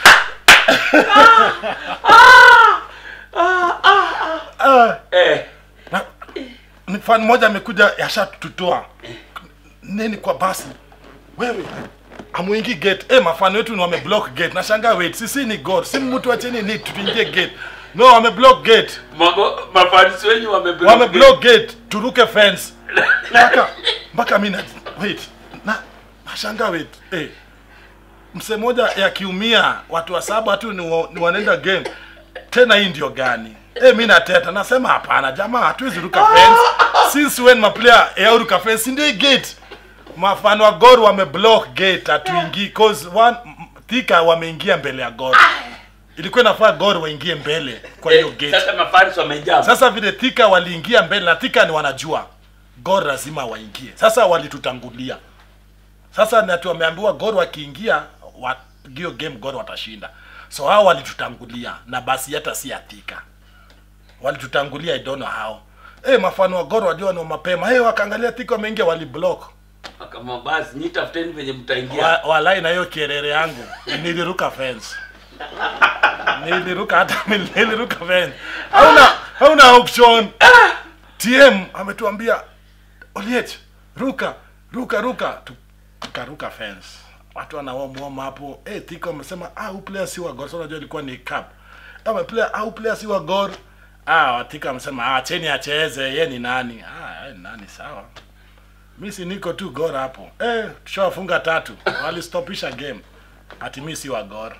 Ah, eh na, ni fan mmoja amekuja yashatutoa nini kwa basi wewe amuingi gate eh mafani wetu ni wameblock gate nashangaa wait sisi ni god si mtu wa chini ni tuingie gate no wameblock gate Mago- mafanisi wenyu wameblock wameblock gate turuke fence mpaka mpaka mimi na wait na nashangaa wait eh mse moja yakiumia watu wa saba tu ni, wa, ni wanaenda game tena hii ndio gani eh mimi nateta nasema hapana jamaa hatuwezi ruka fence since when maplayer ya ruka fence ndio hii gate mafano wa gor wameblock gate hatuingii cause one m- thika wameingia mbele ya gor ilikuwa inafaa gor waingie mbele kwa hiyo Eh, gate sasa mafanisi wamejaa sasa vile thika waliingia mbele na thika ni wanajua gor lazima waingie sasa walitutangulia sasa nati wameambiwa gor wakiingia wa, hiyo game gor watashinda so hao walitutangulia na basi hata si ya thika walitutangulia I don't know how Eh, mafano wa gor wajua ni mapema hey, wakaangalia thika wameingia waliblock kama basi nyi tafuteni venye mtaingia wa, walai na hiyo kierere yangu niliruka fence niliruka hata mimi niliruka fence hauna hauna option tm ametuambia oliech ruka ruka ruka Tu- tukaruka fence watu wanaomwoma hapo eh tiko wamesema ah huyu player si wa gor so unajua ilikuwa ni cup ama player ah huyu player si wa gor ah watika wamesema ah cheni acheze ye ni nani ah "Ai, nani sawa mi si niko tu gor hapo eh, tushawafunga tatu walistopisha game ati mi si wa gor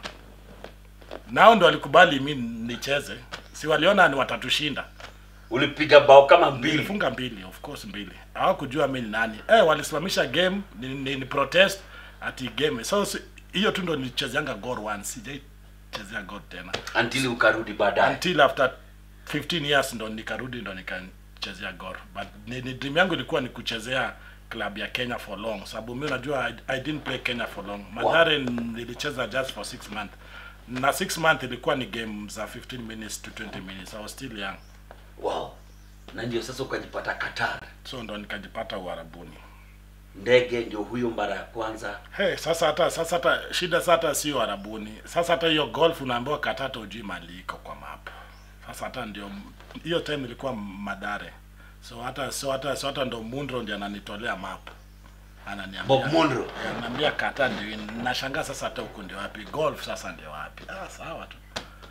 nao ndo walikubali mi nicheze si waliona ni watatushinda ulipiga bao kama mbili nilifunga mbili of course mbili hawakujua mi ni nani eh, walisimamisha game ni, ni, ni protest ati game so si- hiyo tu ndo nilichezeanga gor once sijaichezea gor tena until ukarudi baadaye until after 15 years ndo nikarudi ndo nikachezea gor but ni, ni dream yangu ilikuwa ni kuchezea club ya kenya for long sababu mi unajua I, i didn't play kenya for long madhare nilicheza just for 6 month na 6 month ilikuwa ni game za 15 minutes to 20 minutes i was still young wow na ndio sasa ukajipata Qatar so ndo nikajipata uharabuni ndege ndio huyo mara ya kwanza Hey, sasa hata sasa hata shida sasa hata sio arabuni sasa hata hiyo golf unaambiwa katata ujui mali iko kwa map sasa hata ndio hiyo time ilikuwa madare so hata so hata so hata ndo mundro ndiye ananitolea map ananiambia Bob Munro. Eh, ananiambia kata ndio nashangaa sasa hata huku ndio wapi golf sasa ndio wapi ah sawa tu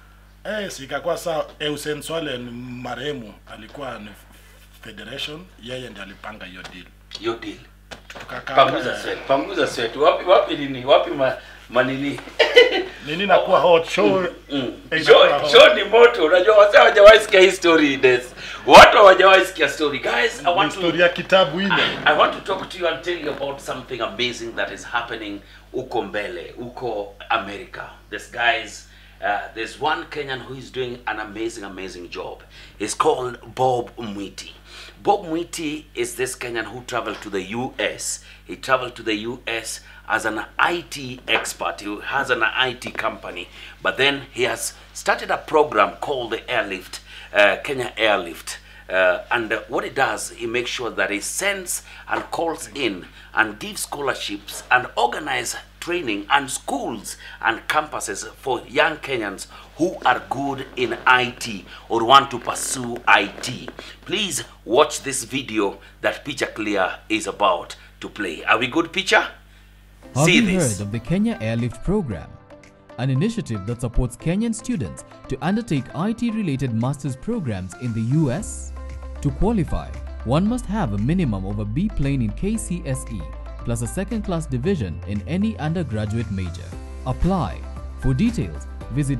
eh sikakuwa saa Eusen Swale ni marehemu alikuwa ni federation yeye ndiye alipanga hiyo deal hiyo deal tukakaa panguza eh, sweat panguza sweat wapi wapi nini wapi ma, manini nini nakuwa hot show Mm. Eh, Show, inakuwa show ni moto unajua wase hawajawahi sikia hii story des watu hawajawahi sikia story guys i want to historia kitabu ile I want to talk to you and tell you about something amazing that is happening uko mbele, uko America. This guys, uh, there's one Kenyan who is doing an amazing, amazing job. He's called Bob Mwiti. Bob Mwiti is this Kenyan who traveled to the US. He traveled to the US as an IT expert. He has an IT company, but then he has started a program called the Airlift, uh, Kenya Airlift. Uh, and uh, what he does, he makes sure that he sends and calls in and gives scholarships and organize training and schools and campuses for young Kenyans who are good in IT or want to pursue IT. Please watch this video that Picture Clear is about to play. Are we good, Picture? Have See you this. heard of the Kenya Airlift Program? An initiative that supports Kenyan students to undertake IT related master's programs in the US? To qualify, one must have a minimum of a B plane in KCSE plus a second class division in any undergraduate major. Apply. For details, visit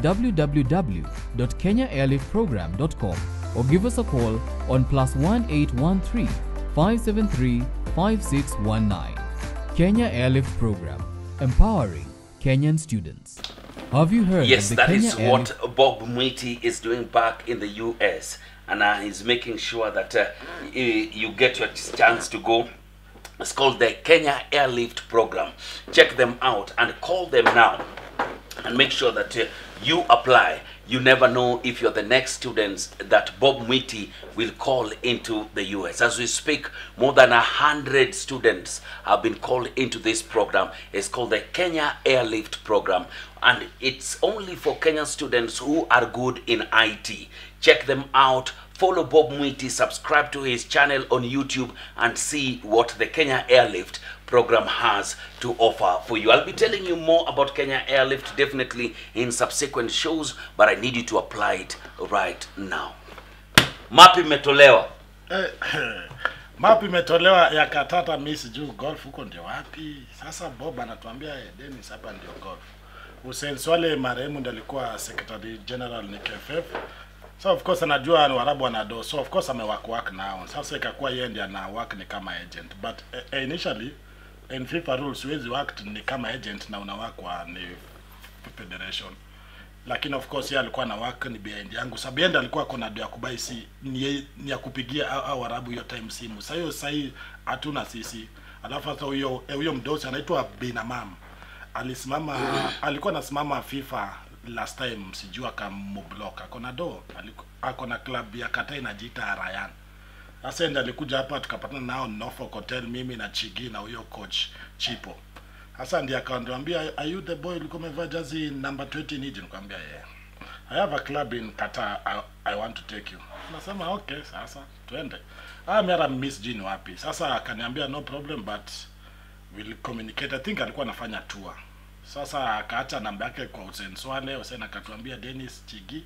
www.kenyaairliftprogram.com or give us a call on plus 1813 573 5619. Kenya Airlift Program, empowering Kenyan students. Have you heard Yes, of the that Kenya is Airlift what Bob Mwiti is doing back in the US. And uh, he's making sure that uh, y- you get your chance to go. It's called the Kenya Airlift Program. Check them out and call them now and make sure that uh, you apply. You never know if you're the next students that Bob Mwiti will call into the US. As we speak, more than a hundred students have been called into this program. It's called the Kenya Airlift Program, and it's only for Kenyan students who are good in IT. Check them out. Follow Bob Mwiti, subscribe to his channel on YouTube, and see what the Kenya Airlift program has to offer for you. I'll be telling you more about Kenya Airlift definitely in subsequent shows, but I need you to apply it right now. Mapi imetolewa. eh, map imetolewa ya katata mi sijuu golf huko ndio wapi sasa bob anatuambia eh, denis hapa ndio golf Hussein Swale marehemu ndiye alikuwa secretary general ni KFF so of course anajua ni warabu wanado so of course amework nao sasa ikakuwa yeye ndiye ana work ni kama agent but eh, initially in FIFA rules huwezi work ni kama agent na una work wa ni federation lakini of course yeye alikuwa na work ni behind yangu sababu yeye ndiye alikuwa kona ya kubai si ni, ye- ni ya kupigia au, au warabu hiyo time simu sasa hiyo sasa hii hatuna sisi alafu sasa huyo eh, huyo mdosi anaitwa Binamam alisimama alikuwa anasimama FIFA last time sijui akamoblock ako na do aliku- ako na club ya kata inajiita Ryan sasa ndiye alikuja hapa tukapatana nao Norfolk Hotel mimi na Chigi na huyo coach Chipo sasa ndiye akaniambia are you the boy ulikuwa umevaa jazi number 20 nije nikamwambia yeah I have a club in Qatar I, I want to take you nasema okay sasa twende ah mimi hata miss jini wapi sasa akaniambia no problem but will communicate. I think alikuwa anafanya tour. Sasa akaacha namba yake kwa Hussein Swale, Hussein akatuambia Dennis Chigi,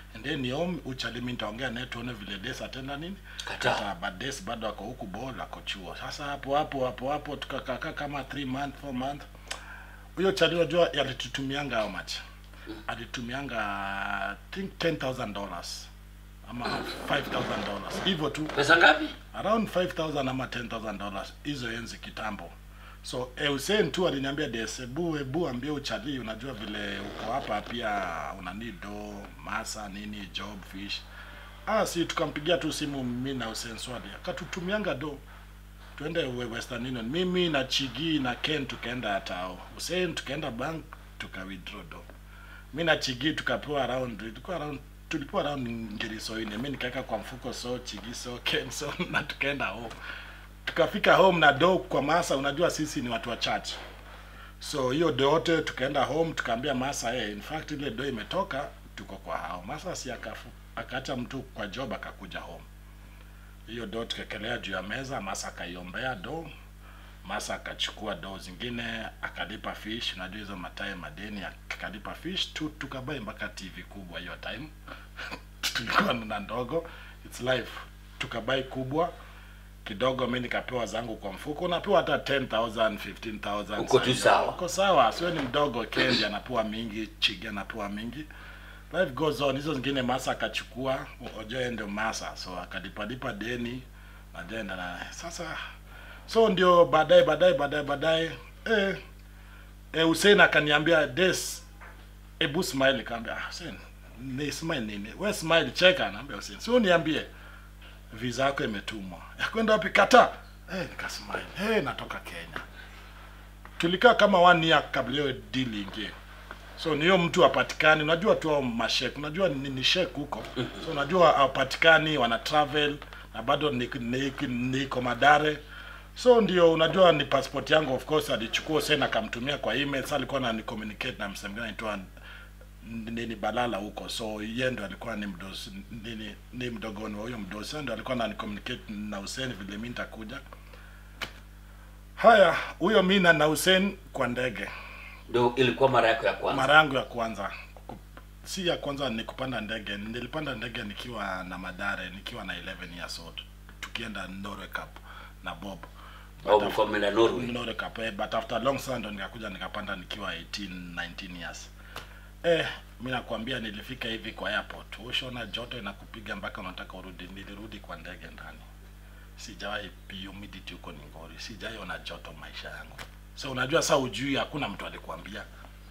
and then home uchali mimi nitaongea naye tuone vile Des atenda nini Kataa. but Des bado ako huku ball ako chuo sasa hapo hapo hapo hapo tukakaa kama 3 month 4 month huyo chali unajua alitutumianga how much alitumianga I think 10000 dollars ama 5000 dollars hivyo tu pesa ngapi around 5000 ama 10000 dollars hizo enzi kitambo so eh, Hussein tu aliniambia des ebu ebu ambie uchali unajua vile uko hapa pia una need do masa nini job fish ah si tukampigia tu simu mimi na Hussein Swadi akatutumianga do twende we- Western Union mimi na Chigi na Ken tukaenda hatao Hussein tukaenda bank tuka withdraw do mi na Chigi tukapewa around ilikuwa around tulipewa around ngiri so ine mi nikaweka kwa mfuko so Chigi so Ken so na tukaenda home tukafika home na do kwa masa unajua sisi ni watu wa church so hiyo do yote tukaenda home tukaambia masa hey, in fact ile do imetoka tuko kwa hao masa si akafu akaacha mtu kwa job akakuja home hiyo do tukakelea juu ya meza masa akaiombea do masa akachukua do zingine akalipa fish unajua hizo matae madeni akalipa fish tu tukabai mpaka tv kubwa hiyo time tulikuwa na ndogo its life tukabai kubwa kidogo mi nikapewa zangu kwa mfuko unapewa hata 10000 15000 Uko tu saa hiyo. sawa. uko sawa sio ni mdogo kendi anapewa mingi chigi anapewa mingi life goes on hizo zingine masa akachukua ojoe ndio masa so akalipalipa deni najaenda na sasa so ndio baadaye baadaye baadaye baadaye eh, eh, Hussein akaniambia des ebu smile kaambia ah, Hussein ni smile nini we smile cheka naambia Hussein sio niambie visa yako imetumwa ya kwenda wapi kata eh nikasmile eh natoka Kenya tulikaa kama one year kabla hiyo deal ingie so niyo mtu apatikani unajua tu hao mashek unajua ni, ni shek huko so unajua hawapatikani wana travel na bado niko ni, ni, niko madare so ndio unajua ni passport yangu of course alichukua sasa akamtumia kwa email sasa alikuwa na communicate na msemo anaitwa nini balala huko so yeye ndo alikuwa ni mdosi nini ni mdogoni wa huyo mdosi Sasa ndo alikuwa na communicate na Hussein vile mimi nitakuja haya huyo mimi na na Hussein kwa ndege ndio ilikuwa mara yako ya kwanza mara yangu ya kwanza ku- si ya kwanza ni kupanda ndege nilipanda ndege nikiwa na madare nikiwa na 11 years old tukienda Norway Cup na Bob au But mlikuwa mmeenda Norway Norway Cup eh, but after long sana ndo nikakuja nikapanda nikiwa 18 19 years eh mimi nakwambia nilifika hivi kwa airport ushaona joto inakupiga mpaka unataka urudi nilirudi kwa ndege ndani sijawahi humidity huko Ningori sijawahi ona joto maisha yangu so unajua saa ujui hakuna mtu alikwambia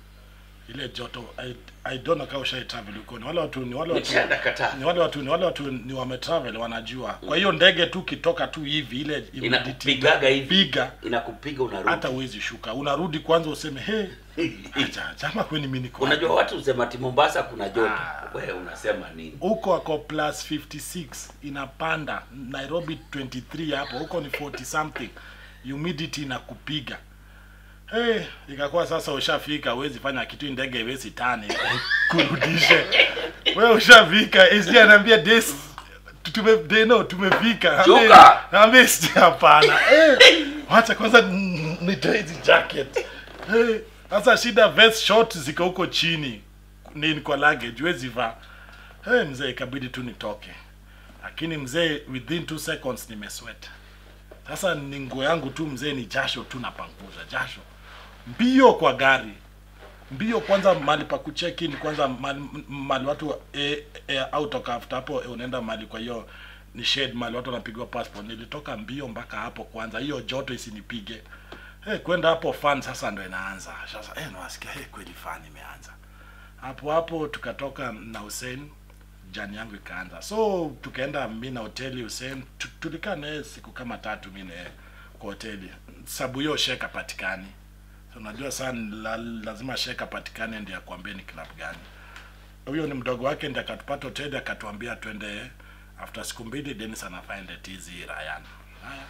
ile joto I, I don't know kama ushai travel huko ni wale watu ni wale watu Nishaenda Qatar. ni wale watu ni wale watu ni wametravel wanajua kwa hiyo ndege tu kitoka tu hivi ile humidity inakupigaga hivi piga inakupiga unarudi hata uwezi shuka unarudi kwanza useme he acha jama kweni mimi niko unajua watu husema ati Mombasa kuna joto Ah. wewe unasema nini huko ako plus 56 inapanda nairobi 23 hapo huko ni 40 something humidity inakupiga hey, ikakuwa sasa ushafika huwezi fanya kitu hii ndege iwezi tani kurudishe we ushafika sd anaambia des tume deno tumefika Shuka. ambie sd hapana hey, wacha kwanza n- nitoe hizi jacket hey, sasa shida vest short ziko huko chini nini kwa luggage huwezi vaa hey, mzee ikabidi tu nitoke lakini mzee within two seconds nimesweat sasa ni nguo yangu tu mzee ni jasho tu napanguza jasho mbio kwa gari mbio kwanza mali pa kucheck in kwanza mali, mali watu e, e, autoka after hapo e, unaenda mali kwa hiyo ni shade mali watu wanapigwa passport nilitoka mbio mpaka hapo kwanza hiyo joto isinipige hey, kwenda hapo fan sasa ndo inaanza sasa hey, nawasikia hey, kweli fan imeanza hapo hapo tukatoka na Hussein jani yangu ikaanza so tukaenda mi na hoteli Hussein tu- tulikaa naye siku kama tatu mi naye kwa hoteli sababu hiyo sheka patikani so unajua sana la, lazima sheka patikane ndio akwambie ni club gani huyo ni mdogo wake ndiye akatupata hoteli akatuambia twende after siku mbili Dennis anafind tizi Ryan haya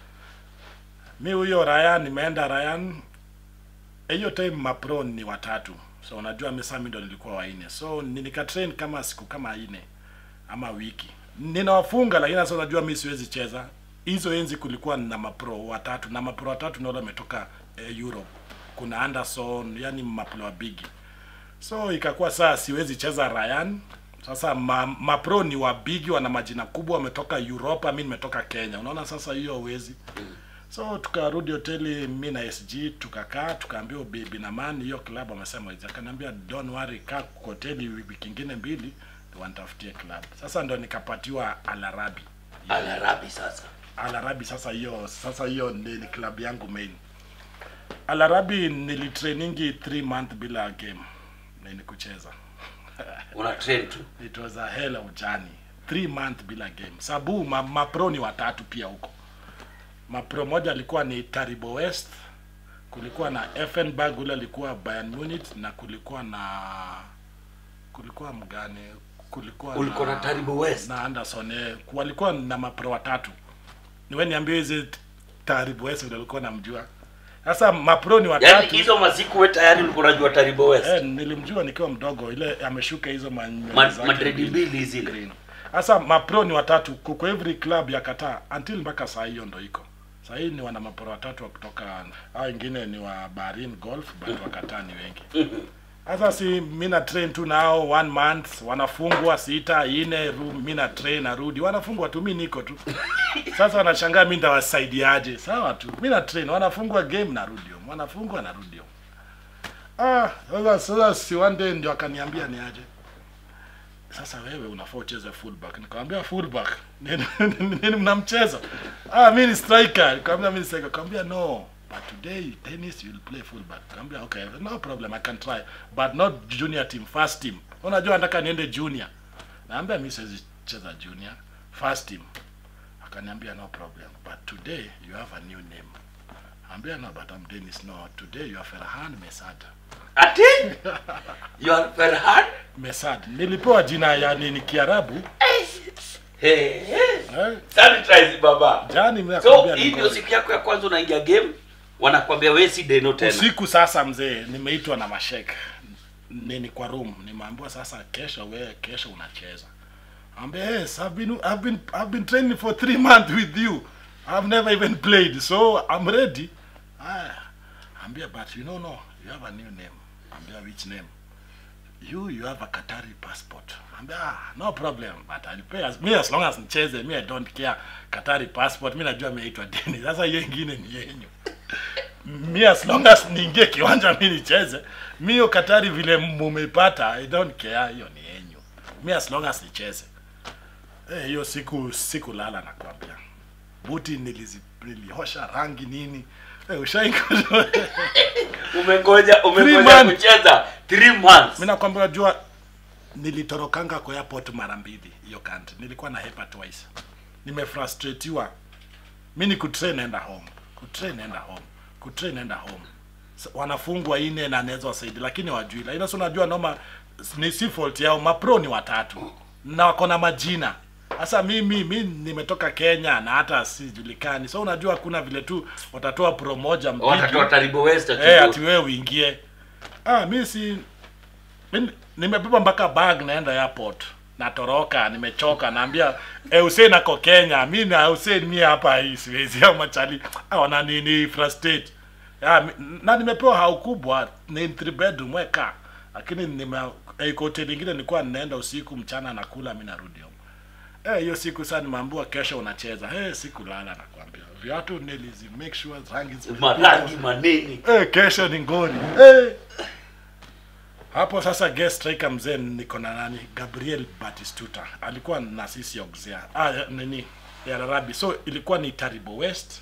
mi huyo Ryan nimeenda Ryan hiyo time mapro ni watatu so unajua mi sasa mi ndo nilikuwa waine so ni- nikatrain kama siku kama ine ama wiki ninawafunga lakini sasa unajua mi siwezi cheza hizo enzi kulikuwa na mapro watatu na mapro watatu ndio wametoka eh, Europe kuna Anderson yani mapro wa bigi so ikakuwa saa siwezi cheza Ryan sasa ma, mapro ni wabigi wana majina kubwa wametoka europa mi nimetoka kenya unaona sasa hiyo uwezi so tukarudi hoteli mi na sg tukakaa tukaambiwa bibi na man hiyo club wamesema hizi akaniambia don't worry kaa kwa hoteli wiki ingine mbili wanitafutie club sasa ndo nikapatiwa alarabi alarabi sasa alarabi sasa hiyo sasa hiyo ni, ni club yangu main alarabi nilitrainingi 3 month bila game ni kucheza una train tu it was a hell of journey three month bila game sabu ma, mapro ni watatu pia huko mapro moja alikuwa ni taribo west kulikuwa na effenberg ule alikuwa bayern munich na kulikuwa na kulikuwa mgani kulikuwa Ulikuwa na Taribo West? na anderson eh, walikuwa na mapro watatu niwe niambie hizi taribo west ndio alikuwa namjua sasa mapro ni yaani watatu hizo masiku we tayari ulikuwa unajua taribo west Eh, nilimjua nikiwa mdogo ile ameshuka hizo ma- Ma- zake madredi mbili. mbili zile green. Sasa mapro ni watatu ku- kwa every club ya Qatar until mpaka saa hiyo ndo iko. Saa hii ni wana mapro watatu wa kutoka hao wengine ni wa Bahrain Golf but wa Qatar ni wengi. Sasa si mimi na train tu nao one month wanafungwa sita ine ru- mimi na train narudi wanafungwa tu mimi niko tu. Sasa wanashangaa mimi ndawasaidiaje? Sawa tu. Mimi na train wanafungwa game narudi home. Wanafungwa narudi home. Ah, sasa sasa si one day ndio akaniambia ni aje sasa wewe unafaa ucheze fullback nikamwambia fullback nini nini mnamcheza ah mimi ni striker nikamwambia mimi ni striker nikamwambia no but today tennis you will play fullback nikamwambia okay no problem i can try but not junior team first team unajua nataka niende junior naambia mimi siwezi cheza junior first team akaniambia no problem but today you have a new name ambia no but I'm Dennis no today you are Ferhan Mesad ati you are Ferhan Mesad nilipewa jina ya nini Kiarabu hey, hey. eh? sanitize baba jani mimi so nakwambia hii niko- ndio siku yako ya kwanza unaingia game wanakwambia we si deno tena usiku sasa mzee nimeitwa na mashek nini kwa room nimeambiwa sasa kesho we kesho unacheza ambia yes I've been, I've been, I've been training for three months with you I've never even played so I'm ready ah, ambia but you know no you have a new name ambia which name you you have a Qatari passport ambia ah, no problem but I'll pay as, me as long as nicheze me I don't care Qatari passport mi najua meitwa deni sasa hiyo ingine ni yenyu mi as long as niingie kiwanja mi nicheze mi hiyo katari vile mumeipata i don't care hiyo ni yenyu mi as long as nicheze Eh, hiyo siku siku lala nakwambia buti nilizi niliosha rangi nini eh, ushaingo umengoja umengoja months. kucheza 3 months mi nakwambia jua nilitorokanga kwa airport mara mbili hiyo country nilikuwa na hepa twice nimefrustratiwa mi ni kutrain enda home kutrain enda home kutrain enda home S- wanafungwa ine na naweza wasaidi lakini wajui lakini sasa unajua noma ni si fault yao mapro ni watatu na wako na majina sasa mimi mi nimetoka kenya na hata sijulikani so unajua hakuna vile tu watatoa pro moja mbili watatoa taribo west ati Eh, ndio. ati wewe uingie ah mi si mi- nimebeba mpaka bag naenda airport natoroka nimechoka naambia eh, Hussein ako Kenya mi na Hussein mi hapa hii siwezi au machali ah, wana nini frustrate ah, mi- na nimepewa hau kubwa ni three bedroom weka lakini nime eh, kwa hoteli ingine nilikuwa ninaenda usiku mchana nakula mi narudi home eh hiyo siku saa nimeambiwa kesho unacheza eh sikulala nakwambia viatu nilizi make sure rangi zi- marangi maneni Eh, kesho ni ngori eh. Hapo sasa guest striker mzee niko na nani? Gabriel Batistuta. Alikuwa na sisi Auxerre. Ah, ya- nini? Ya Arabi. So ilikuwa ni Taribo West.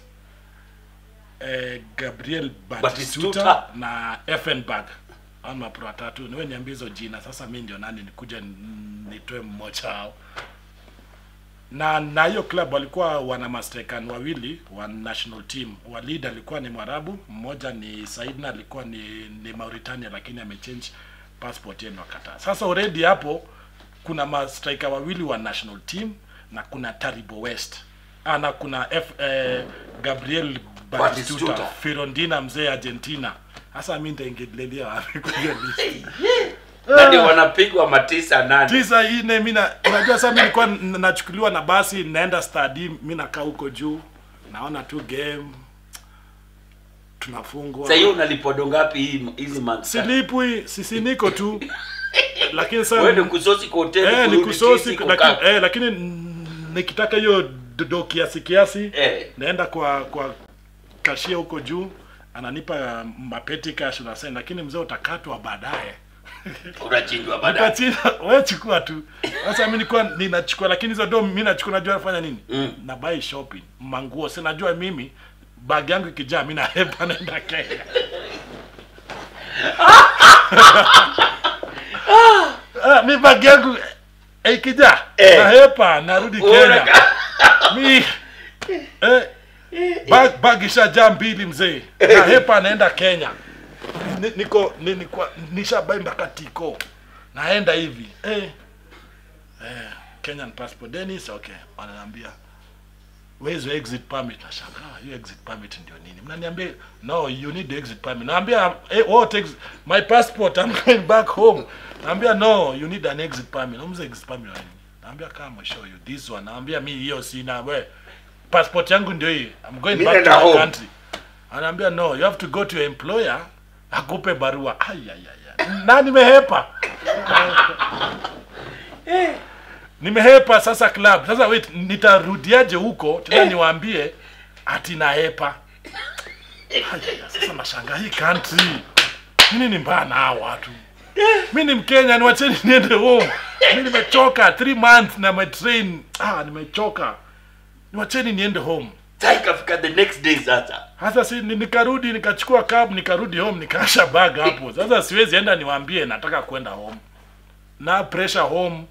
Eh, Gabriel Batistuta, Batistuta. na Effenberg. Ama pro watatu. Niwe niambie hizo jina. Sasa mimi ndio nani nikuje n- nitoe mmoja wao. Na na hiyo club walikuwa wana mastekan wawili wa national team. Wa lead alikuwa ni Mwarabu, mmoja ni Saidna alikuwa ni ni Mauritania lakini amechange passport yenu akataa. Sasa already hapo kuna ma striker wawili wa national team na kuna Taribo West. Ah, na kuna F, eh, Gabriel Batistuta, Batistuta. Firondina mzee Argentina. Sasa mimi nitaingililia wapi kwa hiyo list? na ndio wanapigwa matisa nane tisa ine mi na- unajua sasa mi nilikuwa n- nachukuliwa na basi naenda stadi mi nakaa huko juu naona tu game tunafungwa sasa hiyo unalipwa do ngapi hii hizi months silipwi sisi niko tu lakini sasa wewe ni kusosi kwa hoteli eh, ni kurudi kusosi tisi, lakini, kukaa. eh, lakini mm, nikitaka hiyo dodo kiasi kiasi Eh. naenda kwa kwa kashia huko juu ananipa mapeti cash unasema lakini mzee utakatwa baadaye unachinjwa baadaye Nikachina, wewe chukua tu sasa mimi nilikuwa ninachukua lakini hizo do mimi nachukua najua nafanya nini Mm. na buy shopping manguo si najua mimi bag yangu ikijaa mimi nahepa naenda Kenya ah, mi bag yangu eh, ikijaa Eh. nahepa narudi Kenya Unaka- mi eh, bag, bag ishajaa mbili mzee nahepa naenda Kenya Ni- niko ni- niko nishabai mpaka tiko naenda hivi eh, eh, Kenyan passport Dennis okay wananiambia where's your exit permit nashangaa hiyo exit permit ndio nini mnaniambia no you need the exit permit naambia eh, what ex my passport I'm going back home naambia no you need an exit permit namza exit permit wa nini naambia come I show you this one naambia mi hiyo sina we passport yangu ndio hii I'm going Mi back to naenda my home. country anaambia no you have to go to your employer akupe barua Ai, ai, ai, ai. na nimehepa nimehepa sasa club sasa wait nitarudiaje huko tena niwaambie ati nahepa Ai, ai, ai, sasa nashangaa hii country nini ni mbaya na hawa watu mi ni mkenya niwacheni niende home mi nimechoka three months na my train ah nimechoka niwacheni niende home Sasa ikafika the next day sasa hasa si ni- nikarudi nikachukua cab nikarudi home nikaasha bag hapo sasa siwezi enda niwaambie nataka kwenda home na pressure home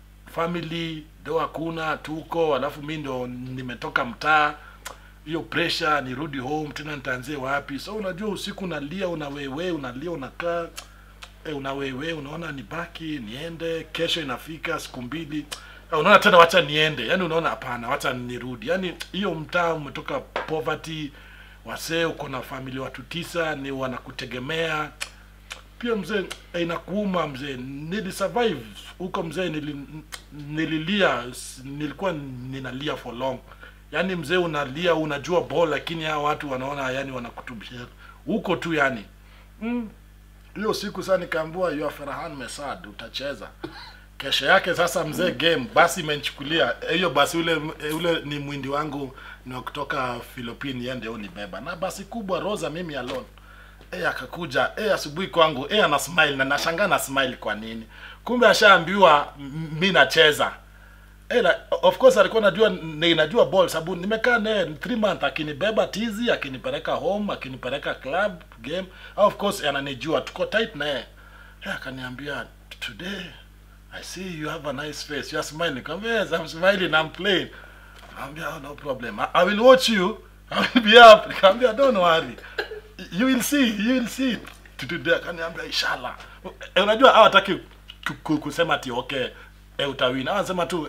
family ndo hakuna tuko alafu mi ndo nimetoka mtaa hiyo pressure nirudi home tena nitaanzie wapi so unajua usiku unalia unawewe unalia unakaa e, unawewe unaona nibaki niende kesho inafika siku mbili Ah, unaona tena wacha niende yani unaona hapana wacha nirudi yani hiyo mtaa umetoka poverty wasee uko na familia watu tisa ni wanakutegemea pia mzee eh, inakuuma mzee nilisurvive huko mzee nili, nililia s- nilikuwa ninalia for long yaani mzee unalia unajua ball lakini hao watu wanaona yani wanakutubia huko tu yani Mm. hiyo siku saa nikaambua yu Ferhan Mesad utacheza kesho yake sasa mzee game basi imenichukulia Eh, hiyo basi ule eh, ule ni mwindi wangu ni wa kutoka Philippine yeye ndio unibeba na basi kubwa Rosa mimi alone eh akakuja eh asubuhi kwangu eh ana smile na nashangaa na smile kwa nini kumbe ashaambiwa m- mi nacheza Eh, la, of course alikuwa najua ni najua ball sababu nimekaa naye 3 month akinibeba tizi akinipeleka home akinipeleka club game of course ananijua tuko tight naye eh, akaniambia today I see you have a nice face you are smiling nikamwambia yes I'm smiling I'm playing Nikamwambia oh, no problem I, I will watch you I will be up nikamwambia don't worry you will see you will see today akaniambia inshallah eh, unajua hawataki ku- ku- kusema ati okay eh, utawina anasema tu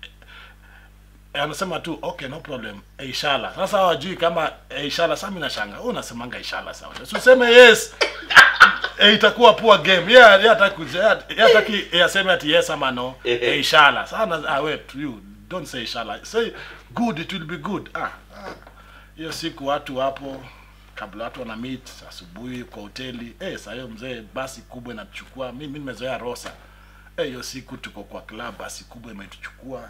eh, anasema tu okay no problem eh, inshallah sasa hawajui kama eh, inshallah sasa mimi nashanga wewe unasemanga inshallah sawa so useme yes eh, itakuwa poor game yeah yeah hataki kuja- yeah, yeah hataki eh, aseme ati yes ama no eh, inshallah sana ah wait you don't say inshallah say good it will be good ah ah. hiyo siku watu wapo kabla watu wana meet asubuhi kwa hoteli eh saa hiyo mzee basi kubwa inatuchukua mimi nimezoea rosa eh hiyo siku tuko kwa club basi kubwa imetuchukua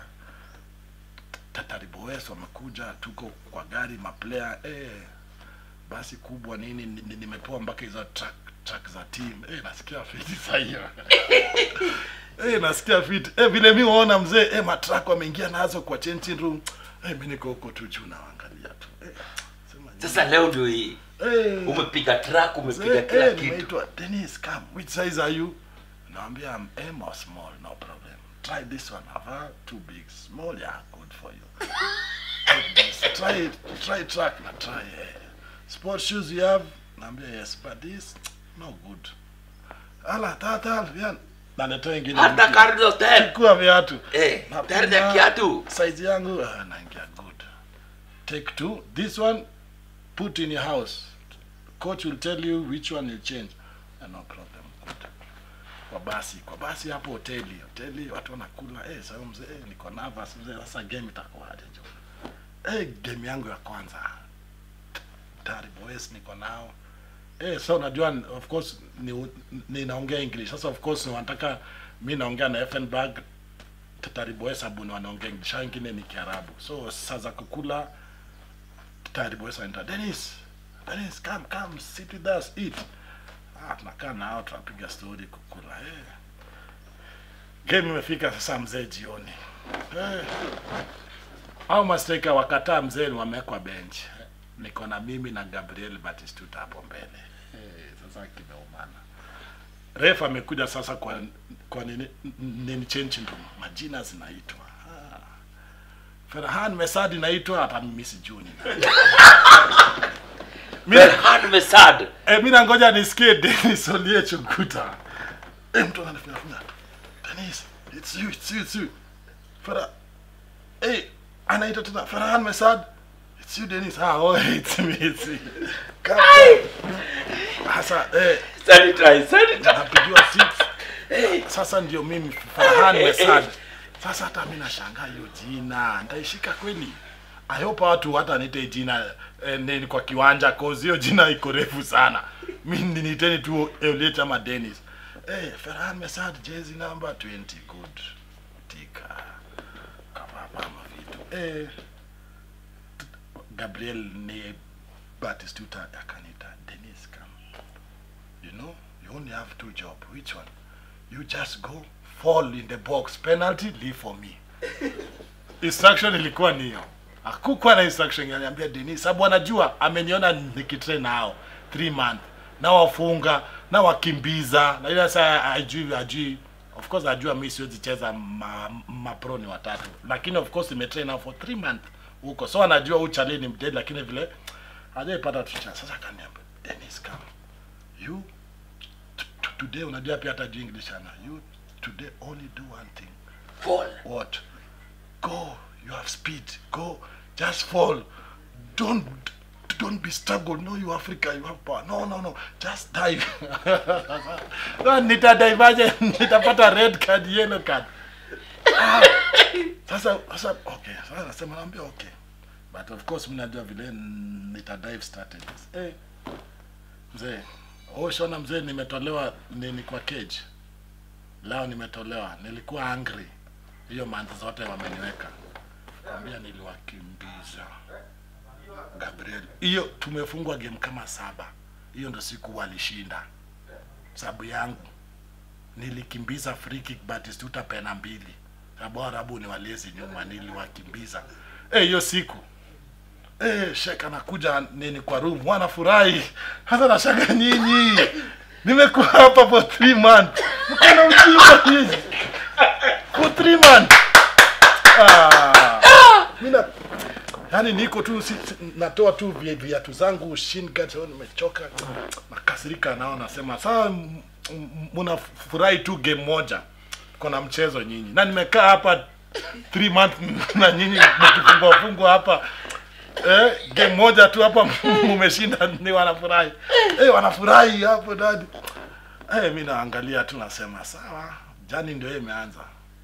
tatariboes wamekuja tuko kwa gari maplayer eh basi kubwa nini ni- ni- nimepewa mpaka hizo track track za team eh nasikia fiti saa hiyo eh nasikia fiti eh vile mi waona mzee eh matrack wameingia nazo kwa changing room eh mimi niko huko tu juu naangalia tu eh sema sasa leo ndio hii eh umepiga track umepiga Eh, kila eh, kitu nimeitwa Dennis come which size are you naambia I'm M or small no problem try this one have too big small yeah good for you Take this. try it try track na try eh. sport shoes you have naambia yes but this no good ala tata vian naletea ingine hata mpya. Carlos Tevez Chukua viatu eh Napima tayari ya kiatu size yangu ah, naingia good take two this one put in your house coach will tell you which one you change ah, no problem good kwa basi kwa basi hapo hoteli hoteli watu wanakula eh sasa mzee eh, niko nervous mzee sasa game itakuwaje jo eh game yangu ya kwanza tayari boys niko nao eh so unajua of course ni ninaongea english sasa of course wanataka mi naongea na Effenberg Tariboe Sabuni wanaongea english hao wengine ni kiarabu so saa za kukula Tariboe anaita Dennis Dennis come come sit with us eat ah tunakaa nao tunapiga story kukula eh game imefika sasa mzee jioni eh au mastrika wakataa mzee ni wamewekwa bench niko na mimi na Gabriel Batistuta hapo mbele eh sasa kimeumana ref amekuja sasa kwa kwa nini nini change room majina zinaitwa ah. Ferhan Mesadi naitwa hata mimi sijui ni nani. Mimi- Berhan Mesad. Eh, mimi nangoja nisikie Dennis Olie Chukuta. Eh, mtu ananifunya funya. Dennis, it's you, it's you, it's you. Farah. Eh, anaita tena Farhan Mesad. It's you Dennis. Ah, oh, it's me, it's me. Come. come. Sasa eh Sanitize, sanitize. napigiwa six. Sasa ndio mimi Farhan Mesad. Sasa hata mimi nashangaa hiyo jina. Nitaishika kweli? I hope watu hata nite jina eh, nini kwa kiwanja cause hiyo jina iko refu sana. Mimi niteni tu Elliot ama Dennis. Eh, hey, Farhan Mesad jezi number 20 good. Tika. Kama mama vitu. Eh Gabriel ni Batistuta akanita Dennis come. You know, you only have two job. Which one? You just go fall in the box. Penalty, leave for me. instruction ilikuwa ni hiyo. Hakukuwa na instruction yaniambia Denis, sababu anajua ameniona nikitrain nao 3 month na wafunga na wakimbiza na ile sasa ajui ajui of course ajua mimi siwezi cheza ma, mapro ni watatu lakini of course nimetrain nao for 3 month huko so anajua huyu chale ni mdead lakini vile hajaipata tu chance sasa akaniambia Dennis come you t- t- today unajua pia hata juu English ana you today only do one thing Fall. what go you have speed go just fall don't don't be struggle no you africa you have power no no no just dive no, nitadaivaje nitapata red card yellow card ah, sasa sasa okay sasa nasema naambia okay but of course mnajua vile nitadive strategies eh mzee oh shona mzee nimetolewa nini kwa cage leo nimetolewa nilikuwa angry hiyo month zote wameniweka kwambia niliwakimbiza gabriel hiyo tumefungwa game kama saba hiyo ndo siku walishinda sababu yangu nilikimbiza free kick batistuta pena mbili sababu arabu ni walezi nyuma niliwakimbiza Eh, hiyo siku Eh, shek anakuja nini kwa room wanafurahi hasa nashanga nyinyi nimekuwa hapa for three months mkona ujinga nyinyi for three months ah, mina yani niko tu si, si- natoa tu vi- viatu zangu shin guards, oh, nimechoka nakasirika nao nasema saa m- m- mnafurahi tu game moja kona mchezo nyinyi na nimekaa hapa three months na nyinyi mkifungwa fungwa hapa eh, game moja tu hapa mumeshinda ni wanafurahi eh, wanafurahi hapo dadi eh, mi naangalia tu nasema sawa jani ndio hiyo imeanza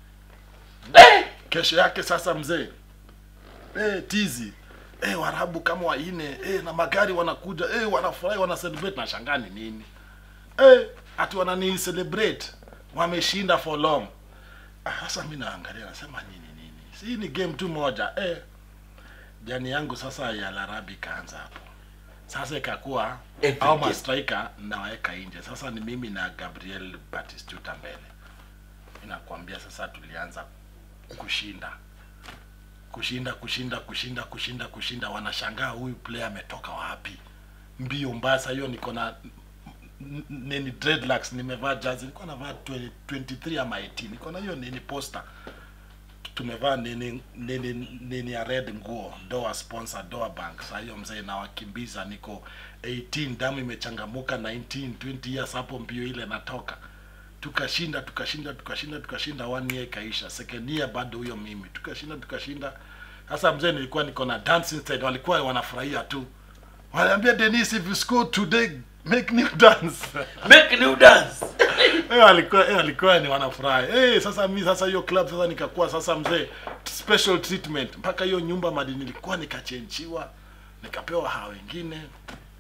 kesho yake sasa mzee eh, tizi eh, warabu kama waine eh, na magari wanakuja eh, wanafurahi wana celebrate na shangani nini eh, ati wanani celebrate wameshinda for long Ah, sasa mi naangalia nasema nini nini si ni game tu moja eh, jani yangu sasa ya larabi ikaanza hapo sasa ikakuwa Every au game. mastrika nawaweka nje sasa ni mimi na gabriel batistuta mbele inakwambia sasa tulianza kushinda kushinda kushinda kushinda kushinda kushinda wanashangaa huyu player ametoka wapi mbio mbaya saa hiyo niko na n- nini dreadlocks nimevaa jazi nilikuwa navaa 20 23 ama 18 niko na hiyo nini poster tumevaa nini nini nini ya red nguo doa sponsor doa bank saa hiyo mzee nawakimbiza niko 18 damu imechangamuka 19 20 years hapo mbio ile natoka tukashinda tukashinda tukashinda tukashinda one year ikaisha second year bado huyo mimi tukashinda tukashinda sasa mzee nilikuwa niko na dancing side walikuwa wanafurahia tu wanaambia Dennis if you score today make new dance Make new dance. eh walikuwa eh walikuwa ni wanafurahi eh sasa mi sasa hiyo club sasa nikakuwa sasa mzee special treatment mpaka hiyo nyumba madi nilikuwa nikachenjiwa nikapewa hawa wengine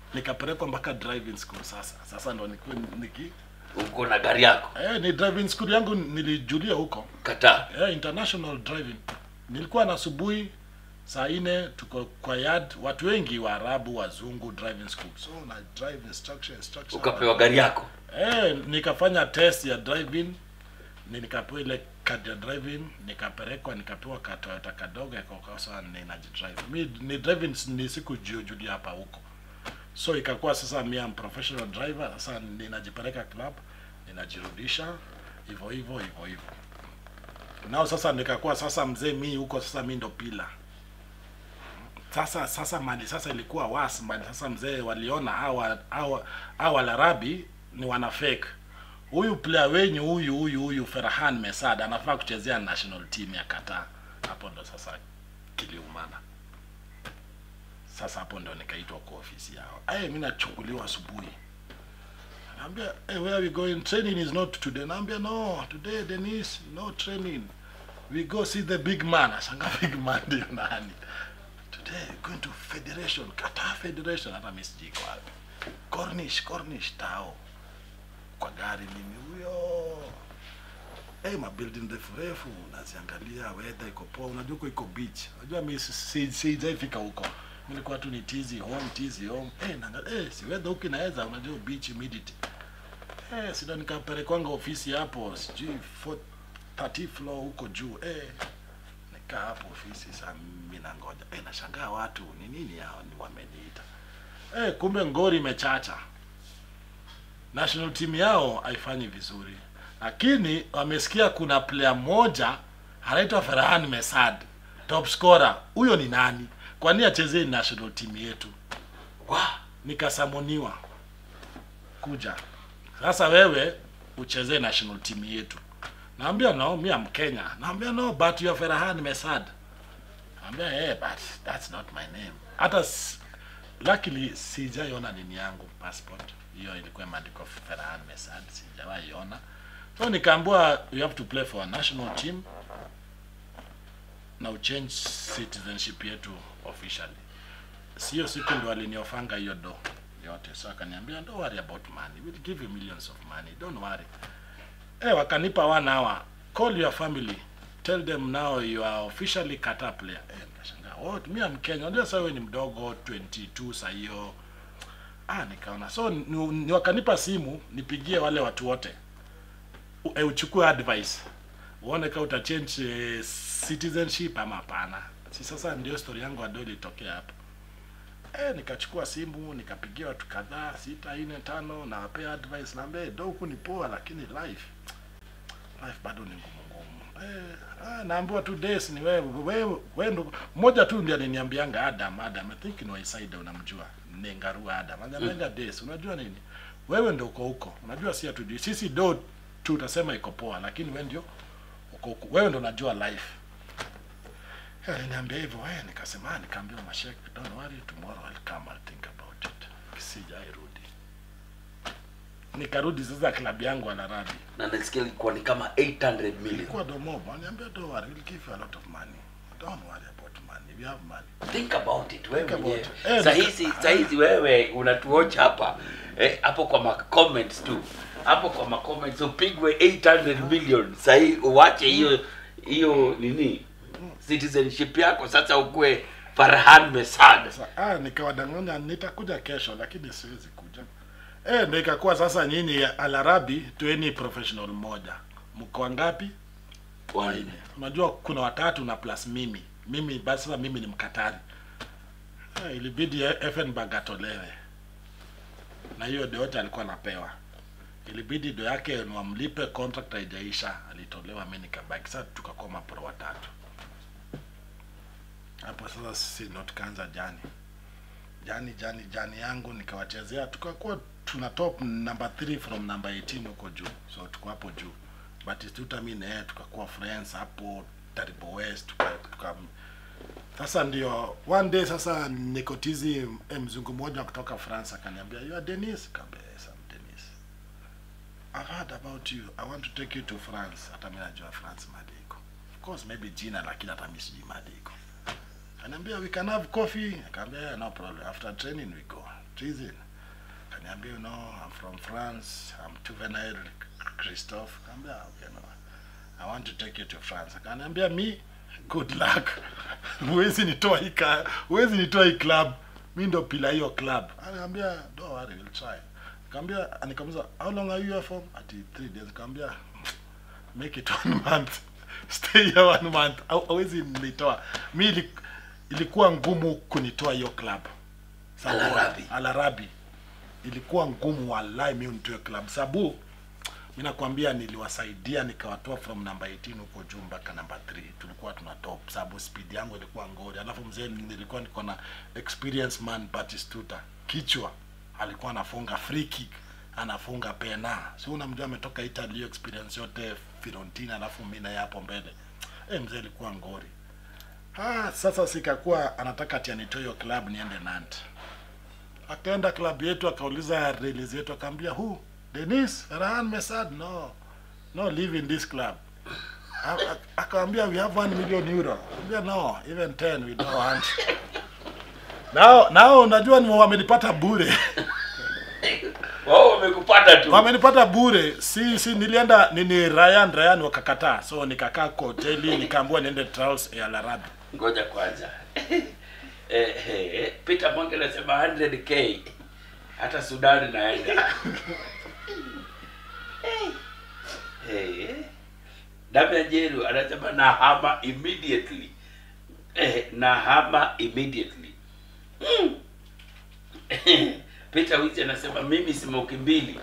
nikapelekwa mpaka driving school sasa sasa ndo nikuwe niki uko na gari yako eh, ni driving school yangu nilijulia huko Qatar eh, international driving nilikuwa na asubuhi saa nne tuko kwa yard watu wengi waarabu wazungu driving school so na drive instruction instruction ukapewa gari yako eh, nikafanya test ya driving ni nikapewa ile card ya driving nikapelekwa nikapewa katoyota kadogo kakosa ninajidrive mi ni driving ni siku jujulia hapa huko so ikakuwa sasa mi am professional driver sasa ninajipeleka club ninajirudisha hivyo hivyo hivyo hivyo nao sasa nikakuwa sasa mzee mi huko sasa mi ndo pila sasa sasa mali sasa ilikuwa was mali sasa mzee waliona hawa hawa hawa larabi ni wana fake huyu player wenyu huyu huyu huyu Ferhan Mesad anafaa kuchezea national team ya Qatar hapo ndo sasa kiliumana sasa hapo ndo nikaitwa kwa ofisi yao aye mimi nachukuliwa asubuhi naambia hey, where are we going training is not today naambia no today Dennis no training we go see the big man asanga big man ndio nani today we're going to federation Qatar federation hata mimi sijui iko wapi Cornish Cornish tao kwa gari mimi huyo hey, mabuilding refu refu unaziangalia weather iko poa unajua huko iko beach unajua mimi si- si- sijaifika huko nilikuwa tu ni tizi home tizi home eh naangalia eh si weather huko inaweza unajua beach humidity eh sida nikapelekwanga ofisi hapo sijui 4 30 floor huko juu eh nikaa hapo ofisi saa mimi nangoja eh nashangaa watu ni nini hao ni wameniita eh kumbe ngori imechacha national team yao haifanyi vizuri lakini wamesikia kuna player mmoja anaitwa Ferhan Mesad top scorer huyo ni nani kwani achezee national team yetu wa nikasamoniwa kuja sasa wewe uchezee national team yetu naambia no mi am Kenya naambia no but you are Ferhan Mesad naambia hey, but that's not my name hata s- luckily sijaiona nini yangu passport hiyo ilikuwa imeandikwa Ferhan Mesad sijawahi ona so nikaambiwa you have to play for a national team na uchange citizenship yetu officially sio siku ndo aliniofanga hiyo do yote so akaniambia don't worry about money we'll give you millions of money don't worry eh wakanipa one hour call your family tell them now you are officially Qatar player eh nikashangaa what mimi am Kenya unajua sasa wewe ni mdogo 22 saa hiyo ah nikaona so ni, ni wakanipa simu nipigie wale watu wote U- eh, uchukue advice uone kama utachange eh, citizenship ama hapana si sasa ndio story yangu ado ilitokea hapo eh nikachukua simu nikapigia watu kadhaa sita nne tano nawapea advice naambia do huku ni poa lakini life life bado ni ngumu ngumu eh ah, naambiwa tu days ni wewe wewe wewe ndo mmoja tu ndiye aliniambianga Adam Adam I think ni Waisaida unamjua Nengarua Adam ananiambia days unajua nini wewe ndio uko huko unajua si hatujui sisi do tu tutasema iko poa lakini wewe ndio uko huko wewe ndio unajua life Eh, aliniambia hivyo wewe nikasema ah, nikaambia mashek don't worry tomorrow I'll come I'll think about it sijairudi nikarudi sasa klabu yangu anaradi na nasikia ilikuwa ni kama 800 million ilikuwa domoba aliniambia don't worry we'll give you a lot of money don't worry about money we have money think about it wewe Think about mwenyewe it. Eh, sahizi nika- sahizi wewe unatuocha hapa eh, hapo kwa ma comments tu hapo kwa ma comments upigwe 800 million sahi uwache hiyo hiyo nini citizenship yako sasa ukue Farhan Mesad Sasa ah, nikawadanganya nitakuja kesho, lakini siwezi kuja. Eh, ndio ikakuwa sasa nyinyi Alarabi tueni professional moja. Mko wangapi? Wanne. Unajua kuna watatu na plus mimi. Mimi basi sasa mimi ni Mkatari. Eh, ilibidi Effenberg atolewe. Na hiyo ndio yote alikuwa anapewa. Ilibidi do yake ni wamlipe contract haijaisha, alitolewa mimi nikabaki. Sasa tukakuwa mapro watatu. Hapo sasa sisi ndo tukaanza jani jani jani jani yangu nikawachezea, tukakuwa tuna top number 3 from number 18 huko juu, so tuko hapo juu. Batistuta mimi na yeye tukakuwa friends hapo Taribo West tuka, tuka sasa ndio one day sasa nikotizi eh, mzungu mmoja kutoka France akaniambia you are Dennis, kaambia yes I'm Dennis. I've heard about you. I want to take you to France. Hata mimi najua France mahali iko. Of course maybe jina lakini hata mimi sijui mahali iko. Ananiambia we can have coffee. Akaambia yeah, no problem. After training we go. treason kaniambia you know I'm from France I'm Juvenile Christophe kaambia okay no I want to take you to France akaniambia me good luck huwezi nitoa hii ka huwezi nitoa hii club mi ndo pila hiyo club anaambia don't worry we'll try kaambia nikamuza how long are you here for ati 3 days kaambia make it one month stay here one month Hau- hauwezi nitoa mi ili- ilikuwa ngumu kunitoa hiyo club Sababu- Al-Arabi. Al-Arabi. ilikuwa ngumu wallahi mi unitoe club sababu mi nakwambia niliwasaidia nikawatoa from number 18 huko juu mpaka number 3 tulikuwa tuna top sababu speed yangu ilikuwa ngori alafu mzee nilikuwa niko na experience man Batistuta kichwa alikuwa anafunga free kick anafunga pena si unamjua ametoka Italy hiyo experience yote Fiorentina alafu mimi naye hapo mbele eh mzee alikuwa ngori ah sasa sikakuwa anataka ati anitoe hiyo club niende Nantes akaenda klabu yetu akauliza release yetu akaambia who Denis Rahan Mesad no no live in this club A- a- akaambia we have 1 million euro akaambia no even 10 we don't want nao nao unajua ni wamenipata bure wao wamekupata tu wamenipata bure si si nilienda nini Ryan Ryan wakakataa so nikakaa kwa hoteli nikaambiwa niende trials ya Al-Arabi ngoja kwanza eh, eh, Peter Mwangi anasema 100k hata Sudan naenda eh, Damian Jeru anasema nahama immediately eh, nahama immediately mm. Peter Wizi anasema mimi simoki mbili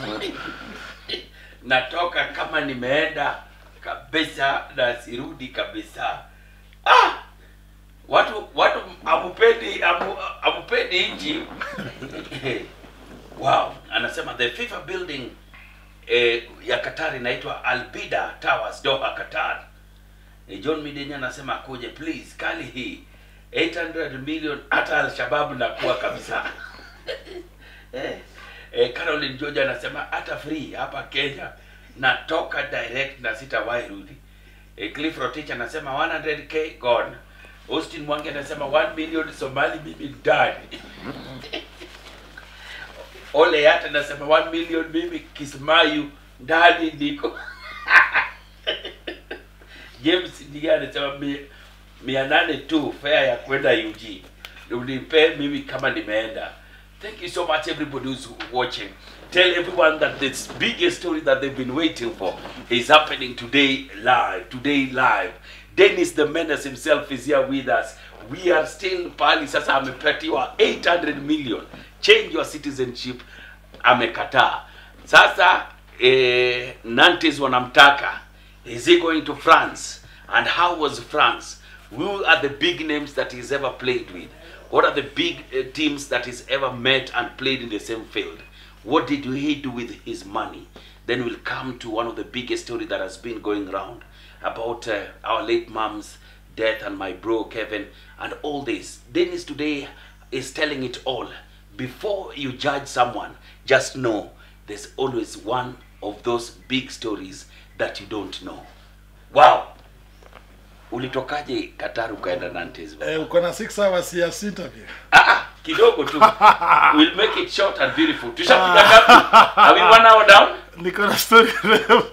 natoka kama nimeenda kabisa na sirudi kabisa ah! watu watu amupendi amu, amupendi nchi wow anasema the FIFA building eh, ya Qatar inaitwa Albida Towers Doha Qatar eh, John Midenya anasema akuje please kali hii 800 million hata Al-Shabaab nakuwa kabisa eh, eh, Caroline George anasema hata free hapa Kenya natoka direct na sitawahi rudi. Eh, Cliff Rotich anasema 100k gone. Austin Mwangi anasema 1 million Somali mimi ndani. Ole Yata anasema 1 million mimi Kismayu ndani niko. James Ndiga anasema mi- mia nane tu fare ya kwenda UG. Unipe mimi kama nimeenda. Thank you so much everybody who's watching. Tell everyone that this biggest story that they've been waiting for is happening today live. Today live. Dennis the Menace himself is here with us. We are still pali sasa amepatiwa 800 million. Change your citizenship amekataa. Sasa eh, Nantes wanamtaka. Is he going to France? And how was France? Who are the big names that he's ever played with? What are the big uh, teams that he's ever met and played in the same field? What did he do with his money? Then we'll come to one of the biggest story that has been going around about uh, our late mom's death and my bro Kevin and all this. Dennis today is telling it all. Before you judge someone, just know there's always one of those big stories that you don't know. Wow! Ulitokaje Qatar ukaenda Nantes? eh, uko na 6 hours ya interview Ah, ah, kidogo tu. we'll make it short and beautiful. Tushafika ngapi? Are we one hour down? niko na story refu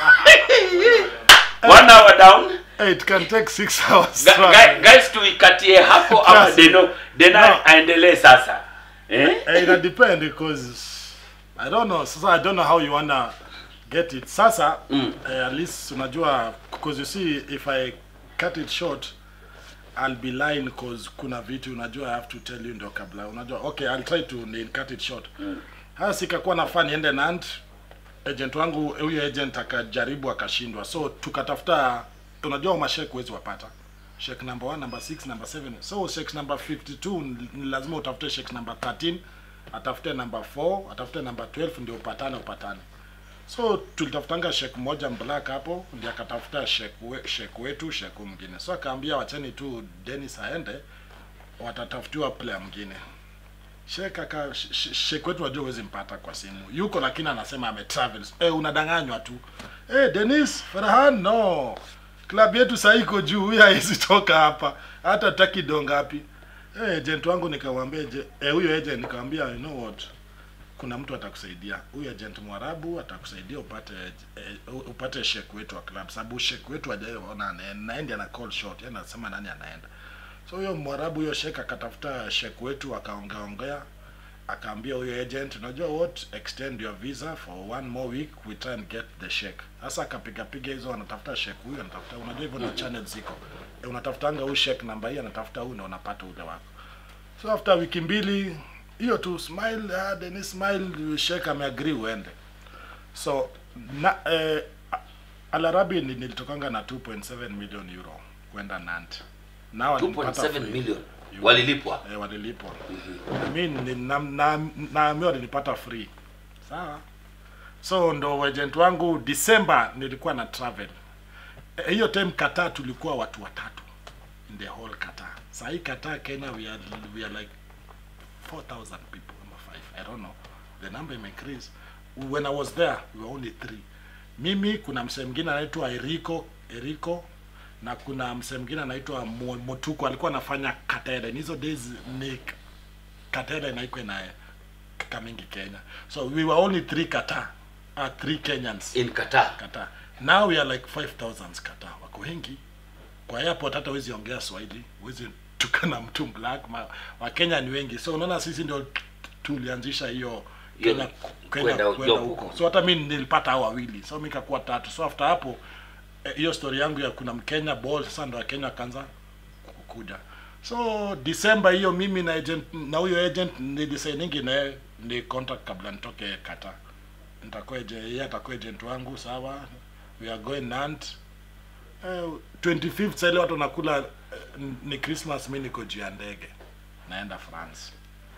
One hour down? Eh, it can take 6 hours Ga- ga- guys tuikatie hapo ama Yes. deno dena No. aendelee sasa eh? Eh, ina depend because I don't know sasa I don't know how you wanna get it sasa Mm. eh, at least unajua because you see if I cut it short I'll be lying because kuna vitu unajua I have to tell you ndio kabla unajua okay I'll try to ni- cut it short mm. haya sikakuwa nafaa niende Nant agent wangu huyo agent akajaribu akashindwa so tukatafuta unajua mashek huwezi wapata shek number 1 number 6 number 7 so shek number 52 ni- ni lazima utafute shek number 13 atafute number 4 atafute number 12 ndio upatane upatane so tulitafutanga shek moja black hapo ndio akatafuta shek, we, shek wetu shek mwingine so akaambia wacheni tu Dennis aende watatafutiwa player mwingine Shek aka sh- sh- shek wetu wajua huwezi mpata kwa simu yuko lakini anasema ametravel eh unadanganywa tu eh Dennis Farhan no klabu yetu sasa iko juu huyu haiwezi toka hapa hata taki dongapi Eh, agent wangu nikamwambia je- eh, huyo agent nikamwambia you know what kuna mtu atakusaidia huyu agent mwarabu atakusaidia upate eh, upate shek wetu wa club sababu shek wetu hajaona anaenda naendi ana call shot yeye anasema nani anaenda so huyo mwarabu huyo shek akatafuta shek wetu akaongeaongea akaambia huyo agent unajua what extend your visa for one more week we try and get the shek sasa akapiga piga hizo anatafuta shek huyu anatafuta unajua hivyo na channel ziko e, unatafutanga huyu shek namba hii anatafuta huyu na unapata ule wako so after wiki mbili hiyo tu smile ah, Dennis smile shek ameagree uende so na eh, alarabi ni- nilitokanga na 2.7 million euro kwenda nant nao 2.7 million walilipwa eh, walilipwa mi ni- na- na- naambiwa nilipata free sawa so ndo agent wangu december nilikuwa na travel Eh, hiyo time kata tulikuwa watu watatu in the whole kata sahii kata kenya we are, we are like 4000 people ama 5 i don't know the number may increase when i was there we were only three mimi kuna msee mwingine anaitwa eriko eriko na kuna msee mwingine anaitwa Mo- motuko alikuwa anafanya katele hizo days ni katele naikwe na kamengi kenya so we were only three kata uh, three kenyans in Qatar Qatar. Now we are like 5000 Qatar. Wako wengi. Kwa airport hata huwezi ongea Swahili, huwezi tukana mtu black. Ma, Wakenya ni wengi. So unaona sisi ndio tulianzisha hiyo Hiyo Kenya kwenda kwenda kwenda job huko. huko. So hata mimi nilipata hao wawili. So mimi nikakuwa tatu. So after hapo eh, hiyo story yangu ya kuna Mkenya ball sasa ndo Wakenya wakaanza kukuja. So December hiyo mimi na agent na huyo agent nilisigningi naye ni contract kabla nitoke Qatar nitakuwa aje- yeye atakuwa agent wangu sawa we are going nant eh, 25th sasa ile watu wanakula eh, ni christmas mi niko juu ya ndege naenda france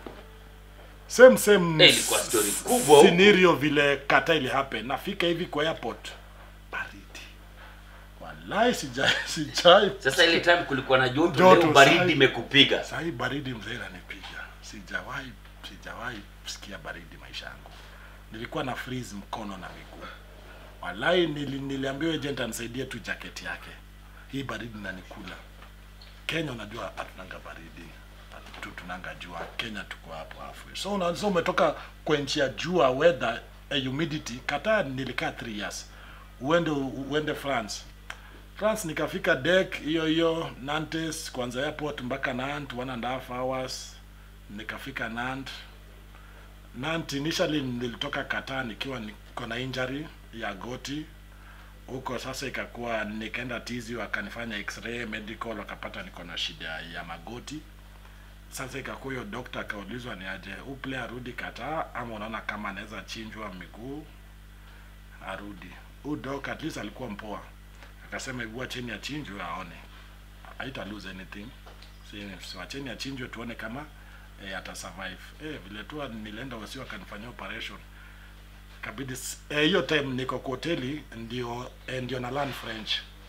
same same Eh, ilikuwa story kubwa huko. scenario vile kata ili happen nafika hivi kwa airport baridi wallahi sijai sijai sasa ile time kulikuwa na joto, Joto, leo baridi sai. imekupiga sahii baridi mzee inanipiga sijawahi sijawahi sikia baridi maisha yangu nilikuwa na freeze mkono na miguu walai nili, niliambiwa agent anisaidie tu jaketi yake hii baridi nanikula kenya unajua hatunanga baridi tu tunanga jua kenya tuko hapo hafu so una- so umetoka kwa nchi ya jua weather eh, humidity kata nilikaa 3 years uende uende france France nikafika dek hiyo hiyo Nantes kwanza airport mpaka Nant one and a half hours nikafika Nant Nant initially nilitoka Qatar nikiwa niko na injury ya goti huko sasa ikakuwa nikaenda tizi wakanifanya x-ray medical wakapata niko na shida ya magoti sasa ikakuwa hiyo doctor akaulizwa ni aje huu player arudi Qatar ama unaona kama anaweza chinjwa miguu arudi huu doc at least alikuwa mpoa akasema hebu wacheni achinjwe aone haita lose anything Si- si wacheni achinjwe tuone kama eh, ata survive eh, vile tu nilienda wasi wakanifanyia operation kabidi s- eh, hiyo time niko kwa hoteli ndio eh, ndio na learn french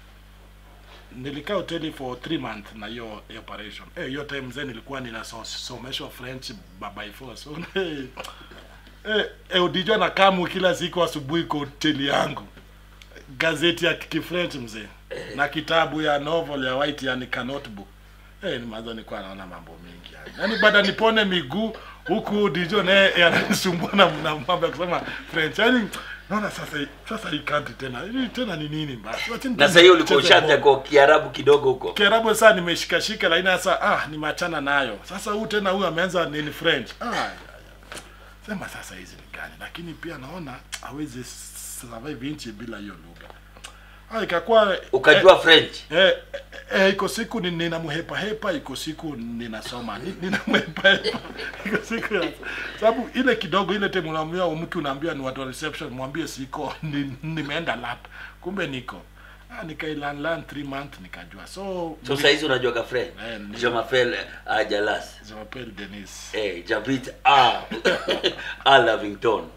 nilikaa hoteli for three months na hiyo hiyo operation eh, hiyo time mzee nilikuwa ninasomeshwa french by by force so, eh, eh, eh, udijua na kamu kila siku asubuhi kwa hoteli yangu gazeti ya kifrench mzee na kitabu ya novel ya white yani ka notebook eh ni mazo nilikuwa naona mambo mengi yani yani baada nipone miguu huku dijo naye yananisumbua na na mambo ya kusema french yani naona sasa sasa hii country tena hii tena ni nini basi Wacheni na sasa hiyo ulikuwa tucheze ushaanza ball. kwa kiarabu kidogo huko Kiarabu sasa nimeshikashika lakini sasa ah nimeachana nayo. Sasa huu tena huyu ameanza nini French. Ah. ya, ya. Sema sasa hizi ni gani? Lakini pia naona hawezi survive nchi bila hiyo lugha. Ah ikakuwa ukajua french eh, eh, eh, iko siku ni- ninamhepa hepa, iko siku ninasoma Ni- ninamhepa hepa, iko siku ya sababu ile kidogo ile time unaambia mtu unaambia ni watu wa reception, mwambie siko ni, nimeenda lap, kumbe niko ah, nikailan lan 3 month nikajua so so saizi unajuaga french Eh, ndio. je m'appelle uh, jalas je m'appelle Denis eh jabrit a a lavington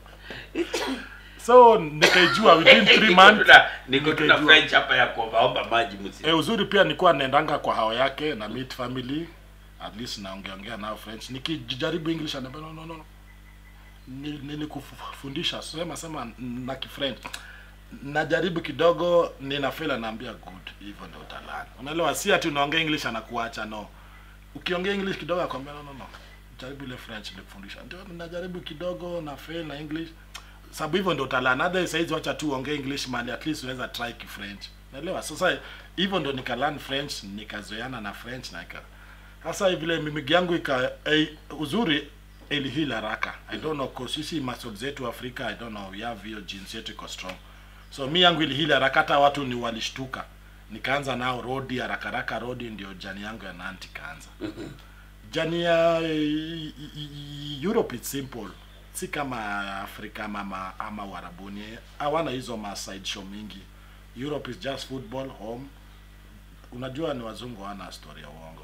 so nikaijua within 3 months niko tuna nikaijua. french hapa ya kuombaomba maji msi E, uzuri pia nilikuwa naendanga kwa hao yake na meet family at least naongeongea nao French. Nikijaribu English anambia no no no. Ni- Nilikufundisha sema sema na Kifrench. Najaribu kidogo nina fail anaambia good. Hivyo ndio utalala. Unaelewa si ati unaongea English anakuacha no. ukiongea english kidogo akwambia no no no jaribu ile french nilikufundisha ndio najaribu kidogo na fail na english sababu hivyo ndio utalana other saizi wacha tu uongee english mali at least unaweza try ki french naelewa sasa hivyo ndio nikalearn french nikazoeana na french na ika sasa vile mimigi yangu ika eh, uzuri ilihila haraka i don't know cause sisi muscle zetu afrika i don't know we have hiyo genes yetu iko strong so mi yangu ilihila haraka hata watu ni walishtuka nikaanza nao rodi haraka haraka rodi ndio jani yangu ya nanti kaanza jani ya eh, europe it's simple si kama afrika ama, ama, ama warabuni hawana hizo ma side show mingi europe is just football home unajua ni wazungu hawana story ya uongo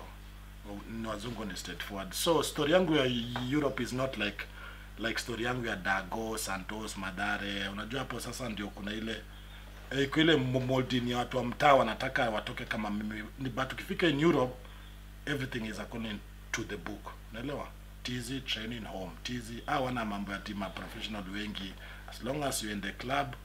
ni wazungu ni straightforward so story yangu ya europe is not like like story yangu ya dago santos madare unajua hapo sasa ndio kuna ile eh, iko ile mo- molding ya watu wa mtaa wanataka watoke kama mimi Ni- but ukifika in europe everything is according to the book unaelewa tizi training home tizi hawana mambo ya tima professional wengi as long as you in the club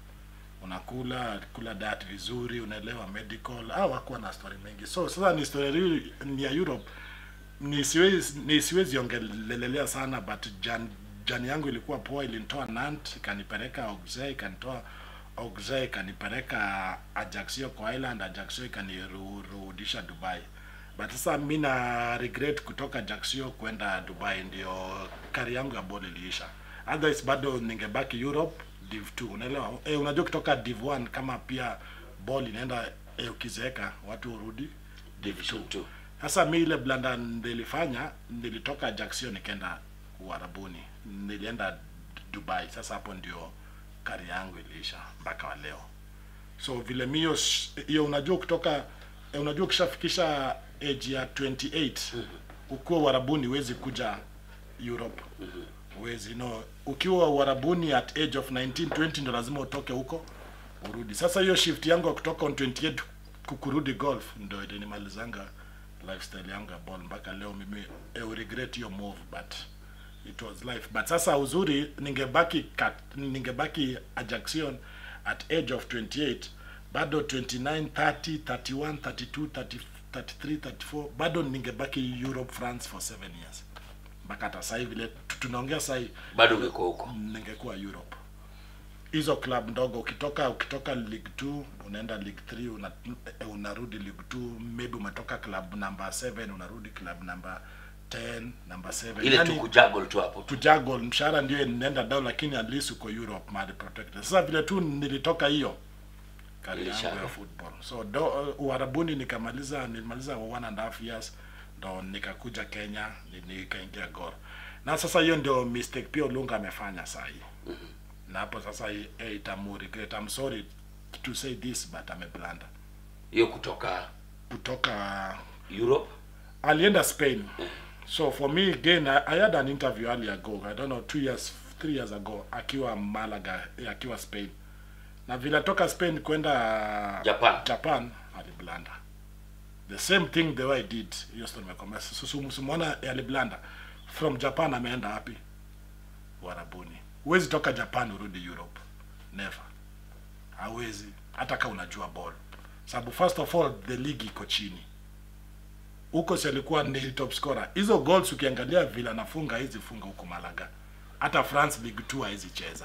unakula kula diet vizuri unaelewa medical au hakuwa na story mengi so sasa ni story ni ya europe ni siwezi ni siwezi ongelelelea sana but jan, jani yangu ilikuwa poa ilinitoa nant ikanipeleka auxerre ikanitoa auxerre ikanipeleka ajaxio kwa island ajaxio ikanirudisha dubai but sasa mi na regret kutoka ajaxio kwenda dubai ndio kari yangu ya ball iliisha otherwise bado ningebaki europe div 2 unaelewa e, unajua kutoka div 1 kama pia ball inaenda e, ukizeeka watu urudi division 2 sasa mi ile blanda nilifanya nilitoka Ajaccio nikaenda Uarabuni, nilienda Dubai. Sasa hapo ndio kari yangu iliisha mpaka wa leo. So vile mi hiyo sh- hiyo, unajua kutoka eh, unajua ukishafikisha age ya 28 ukiwa Uarabuni huwezi kuja Europe huwezi no. Ukiwa Uarabuni at age of 19 20 ndo lazima utoke huko urudi. Sasa hiyo shift yangu ya kutoka on 28 kukurudi golf ndo ilinimalizanga lifestyle yangu ya ball mpaka leo mimi I regret hiyo move but it was life but sasa uzuri ningebaki kat, ningebaki Ajaxion at age of 28 bado 29 30 31 32 30, 33 34 bado ningebaki Europe France for 7 years mpaka hata sasa hivi vile tu- tunaongea sasa hivi bado ungekuwa huko ningekuwa Europe. Hizo club ndogo ukitoka ukitoka League 2 unaenda League 3 una, eh, unarudi League 2 maybe umetoka club number 7 unarudi club number 10 number 7 ile tu kujuggle tu hapo tu kujuggle mshahara ndio inaenda down lakini at least uko Europe mahali protected. Sasa vile tu nilitoka hiyo kari yangu Ilishaka. ya football. So do, uh, Uarabuni nikamaliza nilimaliza one and a half years ndo nikakuja Kenya ni- nikaingia Gor. Na sasa hiyo ndio mistake pia Olunga amefanya saa hii. Na hapo sasa hii, eh, itamu regret. I'm sorry to say this but ameblunder. hiyo kutoka Kutoka Europe alienda Spain. So for me again, I, I had an interview earlier ago. I don't know, two years, three years ago, akiwa Malaga, eh, akiwa Spain. Na vile toka Spain kwenda Japan. Japan aliblanda. The same thing the way I did. Hiyo story nimekwambia. So so- simuona aliblanda. From Japan ameenda wapi? Warabuni. Huwezi toka Japan urudi Europe. Never. Hawezi. Hata kama unajua ball. Sababu first of all the league iko chini huko si alikuwa ni top scorer. Hizo goals ukiangalia vile anafunga hizi funga huko Malaga. Hata France League 2 haizi cheza.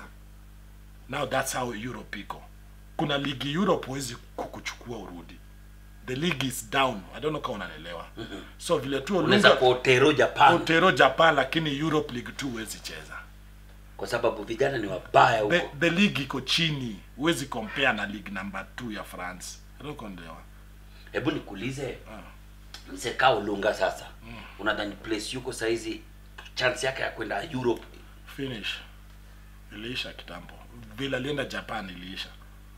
Now that's how Europe iko. Kuna ligi Europe huwezi kukuchukua urudi. The league is down. I don't know kama unanielewa. So vile tu unaweza Olunga kwa Otero Japan Otero Japan lakini Europe League 2 huwezi cheza. kwa sababu vijana ni wabaya The, huko the league iko chini. Huwezi compare na league number 2 ya France. I don't kuelewa. hebu nikuulize mzee kaa Olunga sasa unadhani place yuko saizi chance yake ya kwenda Europe finish iliisha kitambo vile alienda japan iliisha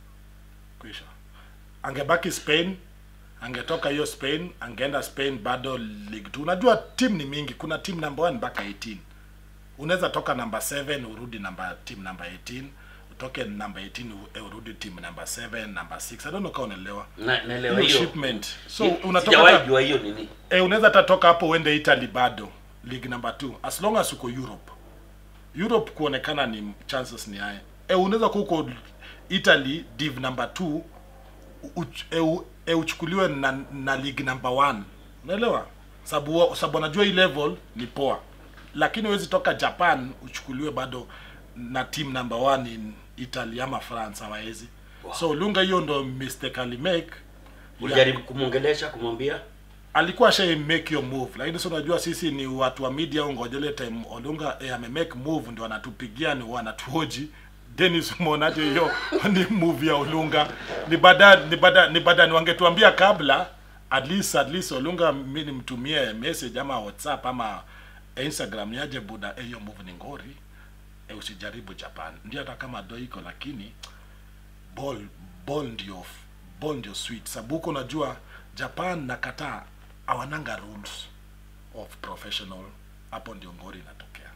kuisha angebaki spain angetoka hiyo spain angeenda spain bado league 2 unajua team ni mingi kuna team number 1 mpaka 18 unaweza toka number 7 urudi number team number 18 utoke number 18 u- urudi team number 7 number 6 i don't know kama unaelewa Na- naelewa hiyo hiyo shipment so Hi- unatoka sijawahi hata- jua hiyo nini eh, unaweza hata toka hapo uende Italy bado league number 2 as long as uko Europe. Europe kuonekana ni chances ni haya. Eh, unaweza kuwa uko Italy div number 2 uch, eh, u- eh, uchukuliwe na, na league number 1. Unaelewa? sababu sababu wanajua hii level ni poa lakini huwezi toka japan uchukuliwe bado na team number one in italy ama france hawawezi Wow. so lunga hiyo ndo mistake alimake ulijaribu kumwongelesha kumwambia alikuwa sha make your move lakini si unajua sisi ni watu wa media ungojele time olunga eh, ame make move ndio wanatupigia ni wanatuhoji Dennis umeonaje hiyo ni move ya Olunga ni baada ni baada ni baada ni wangetuambia kabla at least at least Olunga mimi nimtumie message ama WhatsApp ama Instagram niaje buda eh, hiyo move ni ngori eh, usijaribu Japan ndio hata kama do iko lakini ball ball ndio ball ndio sweet sababu huko unajua Japan na Qatar hawananga rules of professional hapo ndio ngori inatokea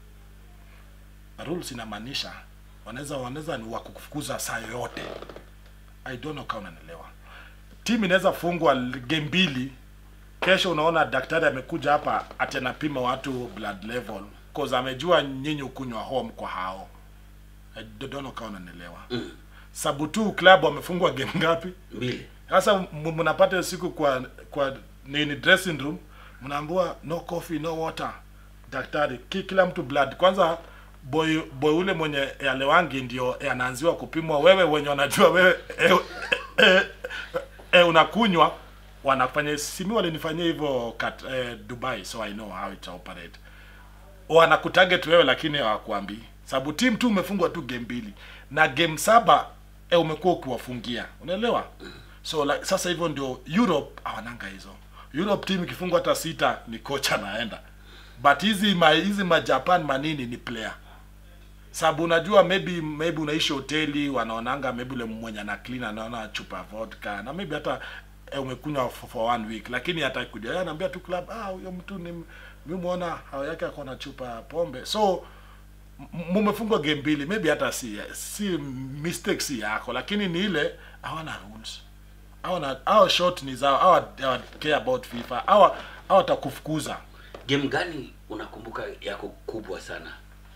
rules inamaanisha wanaweza wanaweza ni wakukufukuza saa yoyote i don't know kama unanielewa timu inaweza fungwa l- game mbili kesho unaona daktari amekuja hapa ati anapima watu blood level cause amejua nyinyi ukunywa home kwa hao i don't know kama unanielewa Mm. sabu tu club wamefungwa game ngapi mbili sasa m- mnapata hiyo siku kwa kwa nini dressing room mnaambiwa no coffee no water daktari ki, kila mtu blood kwanza boy boy ule mwenye alewangi ndio eh, anaanziwa kupimwa wewe wenye wanajua wewe eh, eh, eh, unakunywa wanafanya simi walinifanyia hivyo kat eh, Dubai so I know how it operate wanakutarget wewe lakini hawakuambii sababu team tu umefungwa tu game mbili na game saba e, umekuwa ukiwafungia unaelewa so like, sasa hivyo ndio Europe hawananga hizo Europe team ikifungwa hata sita ni kocha anaenda but hizi ma, hizi ma Japan manini ni player sababu unajua maybe maybe unaishi hoteli wanaonanga maybe ule mwenye ana clean anaona chupa ya vodka na maybe hata eh, umekunywa for, for one week lakini hata kuja yeye anaambia tu club ah huyo mtu ni mimi muona hao yake ako na chupa ya pombe so m- mumefungwa game mbili maybe hata si si mistake si yako lakini ni ile hawana rules hawana hao short ni zao hawa hawa care about FIFA hawa hawa watakufukuza game gani unakumbuka yako kubwa sana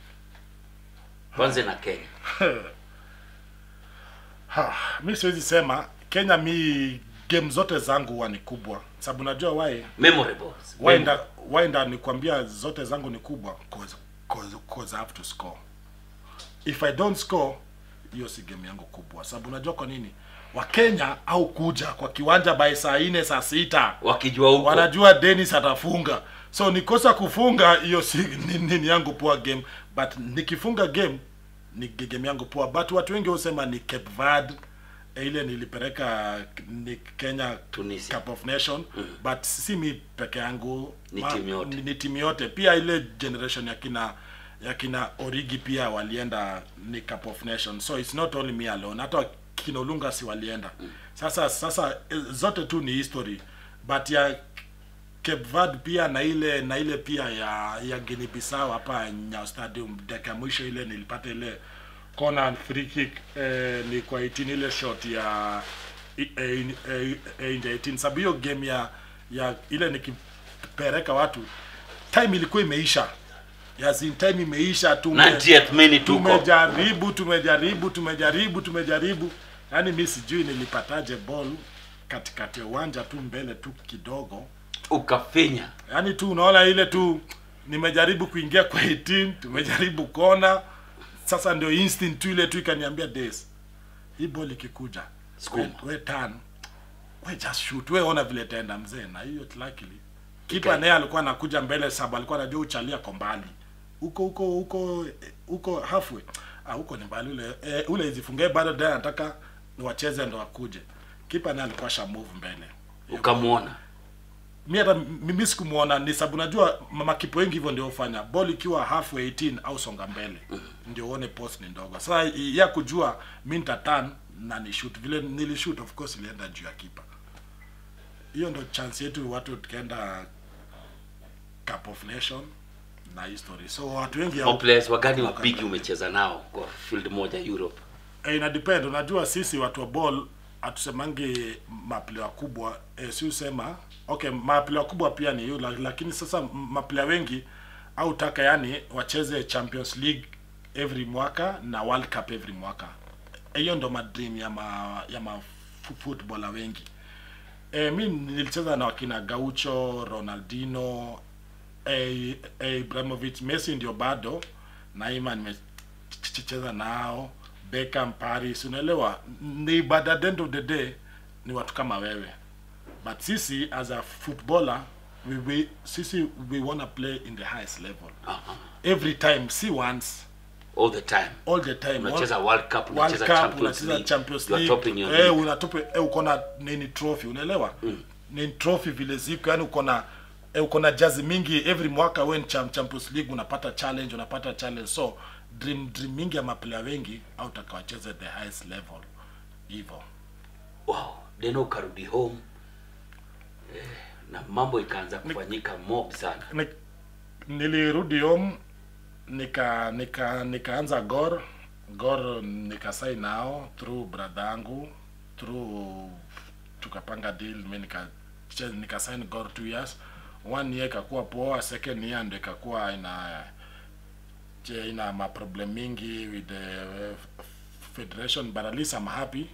kwanza na kenya Ha, mi siwezi sema Kenya mi game zote zangu huwa ni kubwa sababu najua why memorables why nda, why nda nikwambia zote zangu ni kubwa cause, cause, cause I have to score if I don't score hiyo si game yangu kubwa sababu unajua kwa nini wakenya au kuja kwa kiwanja by saa nne saa sita wakijua huko wanajua Dennis atafunga so nikosa kufunga hiyo si ni, ni, yangu poa game but nikifunga game ni game yangu poa but watu wengi husema ni Cape Verde eh, ile nilipeleka ni Kenya Tunisia. Cup of Nation but si mi peke yangu Ni timu yote. ni, ni timu yote pia ile generation ya kina ya kina Origi pia walienda ni Cup of Nation so it's not only me alone hata kina Olunga si walienda sasa sasa eh, zote tu ni history but ya Cape Verde pia na ile na ile pia ya ya Guinea Bissau hapa Nyayo Stadium dakika ya mwisho ile nilipata ile corner free kick eh, ni kwa 18 ile shot ya eh, eh, eh, eh, nje 18 sababu hiyo game ya ya ile nikipereka watu time ilikuwa imeisha yazin time imeisha tume 90th minute huko tumejaribu tumejaribu tumejaribu tumejaribu yaani mi sijui nilipataje ball katikati ya uwanja tu mbele tu kidogo ukafinya yaani tu unaona ile tu nimejaribu kuingia kwa 18 tumejaribu kona sasa ndio instinct tu ile tu ikaniambia des hii ball ikikuja Sukuma. we, we turn we just shoot we ona vile itaenda mzee na hiyo luckily kipa Ika- naye alikuwa anakuja mbele sababu alikuwa anajua uchalia kwa mbali huko huko huko huko halfway ah huko ni mbali ule eh, ule izifungie bado ndiye anataka ni wacheze ndo wakuje kipa naye alikuwa sha move mbele ukamwona mi hata mimi sikumuona ni sababu najua makipo wengi hivyo ndio hufanya ball ikiwa halfway 18 au songa mbele ndio uone post ni ndogo sasa ya kujua mi nitatan na ni shoot vile nilishoot of course ilienda juu ya kipa hiyo ndo chance yetu watu tukaenda cup of nation na history so watu wengi Au players wagani wapigi umecheza nao kwa field moja europe Eh, ina depend unajua sisi watu wa ball hatusemangi maplea wakubwa eh, si usema okay maplea wakubwa pia ni hiyo la- lakini sasa m- maplea wengi au taka yani wacheze champions league every mwaka na world cup every mwaka Eh, hiyo ndo madream ya ma, ya ma fu- footballer wengi E, mi nilicheza na wakina Gaucho, Ronaldinho, e, e, Ibrahimovic, Messi ndio bado Naima nimecheza nao, Beckham, Paris, unaelewa ni but at the end of the day ni watu kama wewe but sisi as a footballer we, we, sisi we wanna play in the highest level Aha. every time si once all the time all the time unacheza world cup World unacheza Cup, champions unacheza league Champions you are League. topping your Eh, league. unatupe eh, uko na nini trophy unaelewa nini trophy vile ziko yani uko na eh, uko na jazi mingi every mwaka when cham, Champions League unapata challenge unapata challenge so dream dream mingi ya maplayer wengi au utakawacheze the highest level hivyo wow then ukarudi home eh, na mambo ikaanza kufanyika mob sana Ni- nilirudi home nika nika nikaanza gor gor nikasai nao through brother yangu through tukapanga deal mi nika che- nikasign gor two years one year ikakuwa poa second year ndo ikakuwa ina je ina maproblem mingi with the uh, federation but at least I'm happy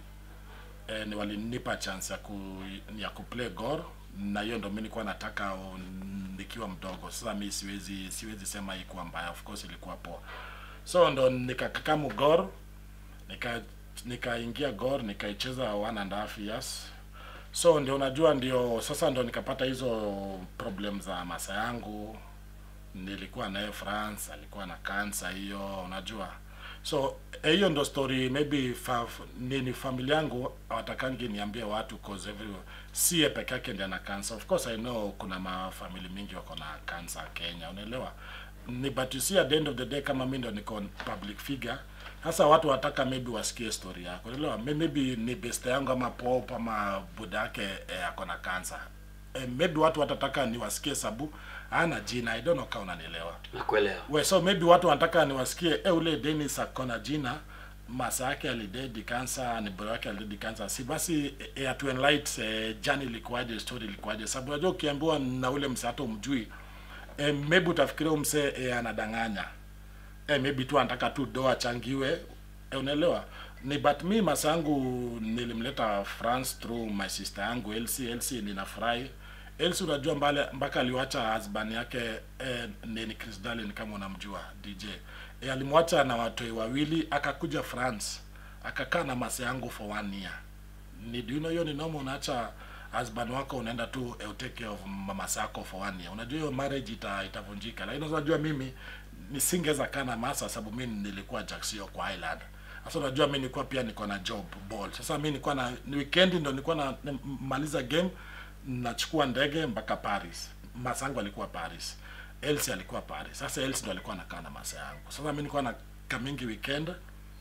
eh, ni walinipa chance ya ku ya kuplay gor na hiyo ndo mi nilikuwa nataka o, nikiwa mdogo sasa mi siwezi siwezi sema ikuwa mbaya of course ilikuwa poa so ndo nikakakamu gor nika nikaingia gor nikaicheza one and a half years so ndio unajua ndio sasa ndo nikapata hizo problem za masa yangu nilikuwa naye france alikuwa na kansa hiyo unajua so eh, hiyo ndo story maybe fa, nini familia yangu hawatakangi niambie watu cause every sie peke yake ndiye ana cancer of course i know kuna mafamili mingi wako na cancer kenya unaelewa ni but you see at the end of the day kama mi ndo niko public figure sasa watu wataka maybe wasikie story yako unaelewa May- maybe ni best yangu ama pop ama buda yake eh, ako na cancer eh, maybe watu watataka niwasikie sabu ana jina i don't know kama unanielewa nakuelewa we so maybe watu wanataka niwasikie e ule Dennis akona jina masa yake alidedi kansa ni bro yake alidedi kansa si basi e, atu enlight e, jani ilikuwaje story ilikuwaje sababu unajua ukiambiwa na ule mse hata umjui e, maybe utafikiria umse e, anadanganya e, maybe tu anataka tu do achangiwe e, unaelewa ni but mi masa yangu nilimleta France through my sister yangu Elsie Elsie ninafurahi Elsie unajua mbale mpaka aliwacha husband yake eh, nini Chris Darlin kama unamjua DJ eh, alimwacha na watoi wawili akakuja France akakaa na masa yangu for one year ni do you know hiyo ni normal unaacha husband wako unaenda tu eh, take care of mama zako for one year unajua hiyo marriage ita, itavunjika lakini unajua mimi nisingeweza kaa na masa sababu mimi nilikuwa Jacksio kwa Island sasa unajua mimi nilikuwa pia niko na job ball sasa mimi nilikuwa na ni weekend ndo nilikuwa na na- maliza game nachukua ndege mpaka Paris masa yangu alikuwa Paris Elsie alikuwa Paris sasa Elsie ndo alikuwa anakaa na masa yangu sasa mimi nilikuwa na kamingi weekend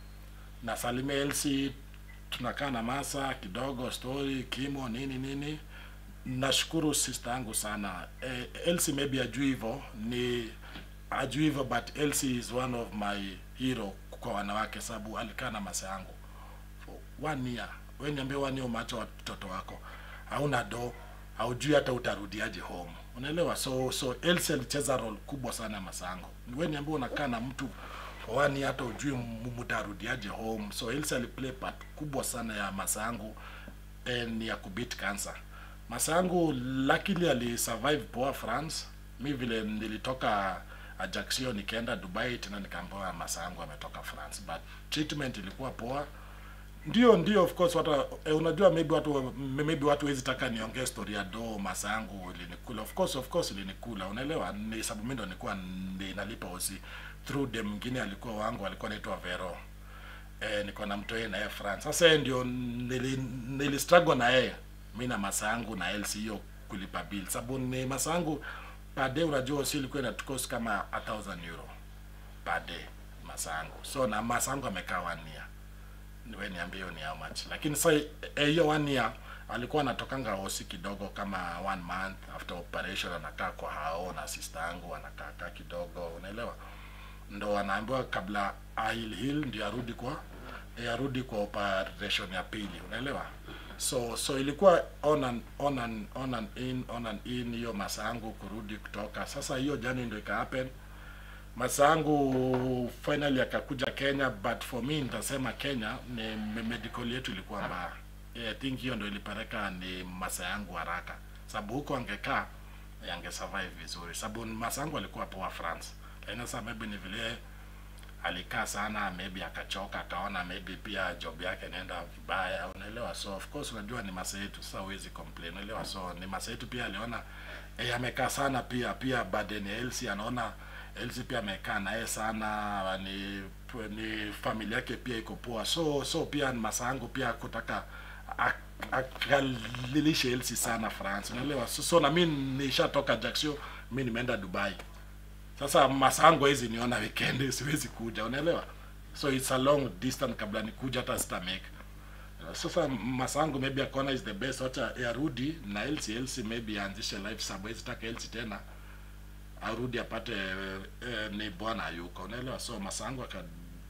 na Salime Elsie tunakaa na masa kidogo story kimo nini nini nashukuru sister yangu sana eh, Elsie maybe ajui hivyo ni ajui hivyo but Elsie is one of my hero kwa wanawake sababu alikaa na masa yangu for one year we niambie one year umeacha watoto wako hauna do haujui hata utarudiaje home unaelewa so so Elsie alicheza role kubwa sana ya masango we niambie unakaa na mtu for one year hata ujui m- mtarudiaje home so Elsie aliplay part kubwa sana ya masangu eh, ni ya kubit cancer masangu luckily alisurvive poa France mi vile nilitoka Ajaccio nikaenda Dubai tena nikaambiwa masangu ametoka France but treatment ilikuwa poa ndio ndio of course watu eh, unajua maybe watu maybe watu wezi taka niongee story ya do masa yangu ilinikula of course of course ilinikula unaelewa ni sababu mimi ndo nilikuwa ndi- nalipa osi through dem mwingine alikuwa wangu alikuwa anaitwa Vero eh, niko na mtu yeye na yeye France sasa yeye ndio nili, nili struggle na yeye mimi na masa yangu na Elsie hiyo kulipa bill sababu ni masa yangu per day unajua si ilikuwa inatukost kama 1000 euro per day masa yangu so na masa yangu amekaa one year we niambie hiyo ni how much lakini sasa eh, hiyo one year alikuwa anatokanga hosi kidogo kama one month after operation anakaa kwa hao na sister yangu anakaa kaa kidogo unaelewa ndo anaambiwa kabla ahil hil ndio arudi kwa eh, arudi kwa operation ya pili unaelewa so so ilikuwa on and, on and, on and in on and in hiyo masa yangu kurudi kutoka sasa hiyo jani ndio ika happen masangu finally akakuja Kenya but for me nitasema Kenya ni me- medical yetu ilikuwa mbaya I think hiyo ndo ilipeleka ni masa yangu haraka, sababu huko angekaa eh, ange survive vizuri, sababu masa yangu alikuwa poa France, lakini sasa maybe ni vile alikaa sana, maybe akachoka, akaona maybe pia job yake inaenda vibaya, unaelewa. So of course unajua ni masa yetu, sasa huwezi complain, unaelewa. So ni masa yetu pia aliona eh, amekaa sana pia pia burden ya Elsie anaona Elsie pia amekaa naye sana, ni ni familia yake pia iko poa, so so pia masa yangu pia kutaka ak- akalilishe Elsie sana France, unaelewa. So, so na mimi nishatoka Jaksio, mimi nimeenda Dubai. Sasa masango hizi niona weekend siwezi kuja, unaelewa. So it's a long distance kabla nikuja hata sita make. Sasa masango maybe akaona is the best, wacha yarudi na Elsie. Elsie maybe aanzishe life sababu hizi taka Elsie tena arudi apate eh, ni bwana yuko, unaelewa. So masango aka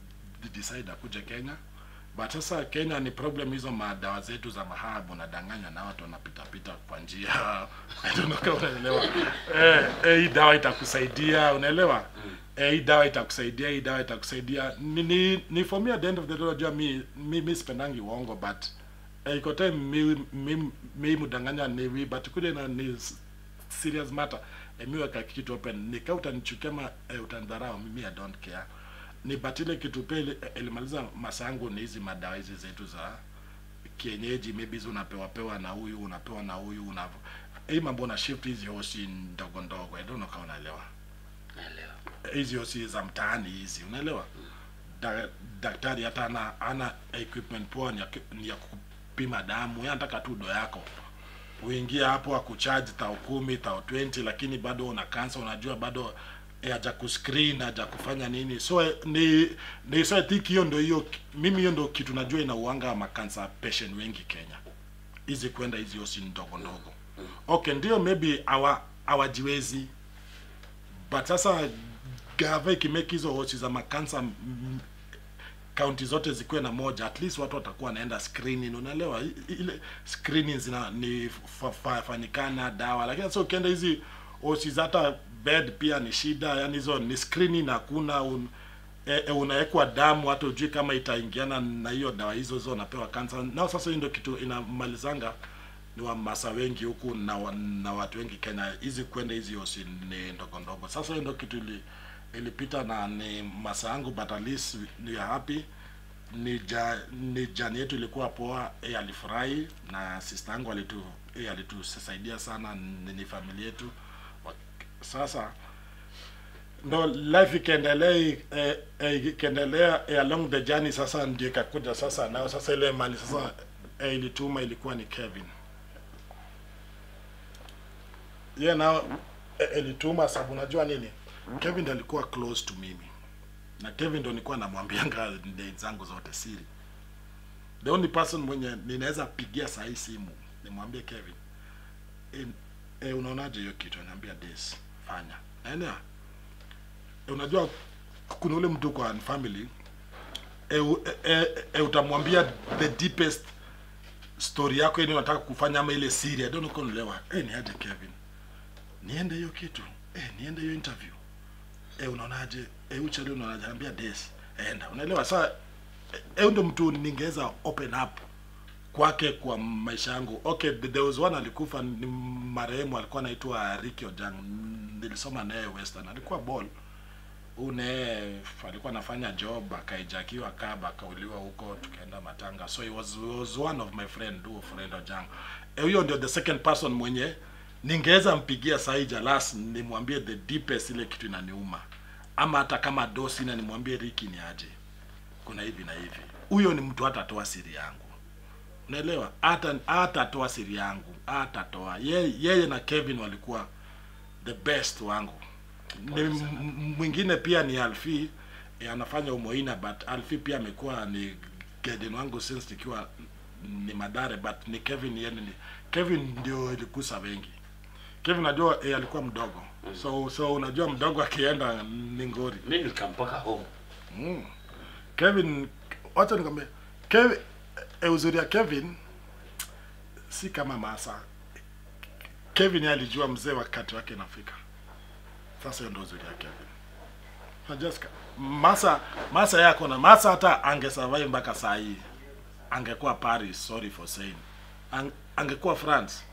decide akuje Kenya but sasa Kenya ni problem hizo madawa zetu za mahabu, nadanganya na watu wanapita pita kwa njia I don't know kama unaelewa. Eh, eh, hii dawa itakusaidia, unaelewa? Eh, hii dawa itakusaidia, hii dawa itakusaidia. Ni, ni, ni for me at the end of the day, unajua mi mi, mi sipendangi uongo but eh, iko time mi mi, mi mudanganya ni we but kuja na ni s- serious matter eh, mi weka kitu open nika utanichukia ma eh, utanidharau mimi I don't care ni but ile kitu pia ili- ilimaliza masangu ni hizi madawa hizi zetu za kienyeji maybe hizi unapewa pewa na huyu unapewa na huyu una hii mambo na shift hizi hosi ndogo ndogo I don't know kama unaelewa naelewa hizi hosi za mtaani hizi unaelewa da, daktari hata ana ana equipment poa ni ya, ki- ni ya kupima damu yeye anataka tu do yako uingie hapo akucharge tao kumi tao 20 lakini bado una cancer unajua bado eh, haja kuscreen haja kufanya nini so eh, ni ni so I think hiyo ndio hiyo mimi hiyo ndio kitu najua inauanga ma cancer patient wengi Kenya hizi kwenda hizi hosi ndogo ndogo okay ndio maybe hawa hawajiwezi but sasa gava ikimake hizo hosi za makansa mm, kaunti zote zikuwe na moja at least watu watakuwa wanaenda screening unaelewa I- ile screening zina ni fa- fa- fanyikana dawa lakini sasa ukienda hizi hosi za hata bed pia ni shida yani hizo ni screening hakuna un, e, e, unawekwa damu hata ujui kama itaingiana na hiyo dawa hizo hizo unapewa kansa nao sasa hiyo ndio kitu inamalizanga ni wamasa wengi huku na, wa- na watu wengi Kenya hizi kwenda hizi hosi ni ndogo ndogo. Sasa hiyo ndio kitu ili, ilipita na ni masa yangu but at least ni happy ni ja, ni jani yetu ilikuwa poa, yeye alifurahi na sister yangu alitu yeye alitusaidia sana, ni, ni familia yetu. Wa- Sasa ndo life ikiendelea eh, eh, ikiendelea eh, along the journey, sasa ndio ikakuja sasa nao sasa ile mali sasa eh, ilituma ilikuwa ni Kevin ye yeah, nao eh, ilituma sababu unajua nini Kevin ndiye alikuwa close to mimi na Kevin ndo nilikuwa namwambianga date zangu zote siri. The only person mwenye ninaweza pigia saa hii simu nimwambie Kevin, e, e, unaonaje hiyo kitu? Anaambia this, fanya. Naelewa. E, unajua kuna ule mtu kwa family e, u- e, e, e, utamwambia the deepest story yako ile unataka kufanya ama ile siri. I don't know kama unaelewa. Eh, ni aje Kevin? Niende hiyo kitu. Eh, niende hiyo interview eh, unaonaje eh, uchali unaonaje anambia des enda unaelewa sasa eh, ndio mtu ningeweza open up kwake kwa maisha yangu okay there was one alikufa ni marehemu alikuwa anaitwa Ricky Ojang nilisoma naye Western alikuwa ball une alikuwa anafanya job akaijakiwa kaba akauliwa huko tukaenda matanga so he was, he was one of my friend do friend Ojang Eh, huyo ndio the second person mwenye ningeweza mpigia sahi Jalas nimwambie the deepest ile kitu inaniuma ama hata kama dosi na nimwambie Ricky ni aje kuna hivi na hivi huyo ni mtu hatatoa siri yangu unaelewa hata hatatoa siri yangu hatatoa yeye, yeye na Kevin walikuwa the best wangu ni m- m- mwingine pia ni Alfi eh, anafanya umoina but Alfi pia amekuwa ni guardian wangu since nikiwa ni Madare but ni Kevin yeye ni Kevin ndio ilikusa wengi Kevin najua eh, alikuwa mdogo so so unajua mdogo akienda ni ngori mi nikampaka home Mm. Kevin, wacha nikwambie Kevin, e, uzuri ya Kevin si kama Masa. Kevin yeye alijua mzee wakati wake inafika. Sasa hiyo ndio uzuri ya Kevin. Na Jessica, Masa Masa yako na Masa hata ange survive mpaka saa hii. angekuwa paris sorry for saying Ang, angekuwa france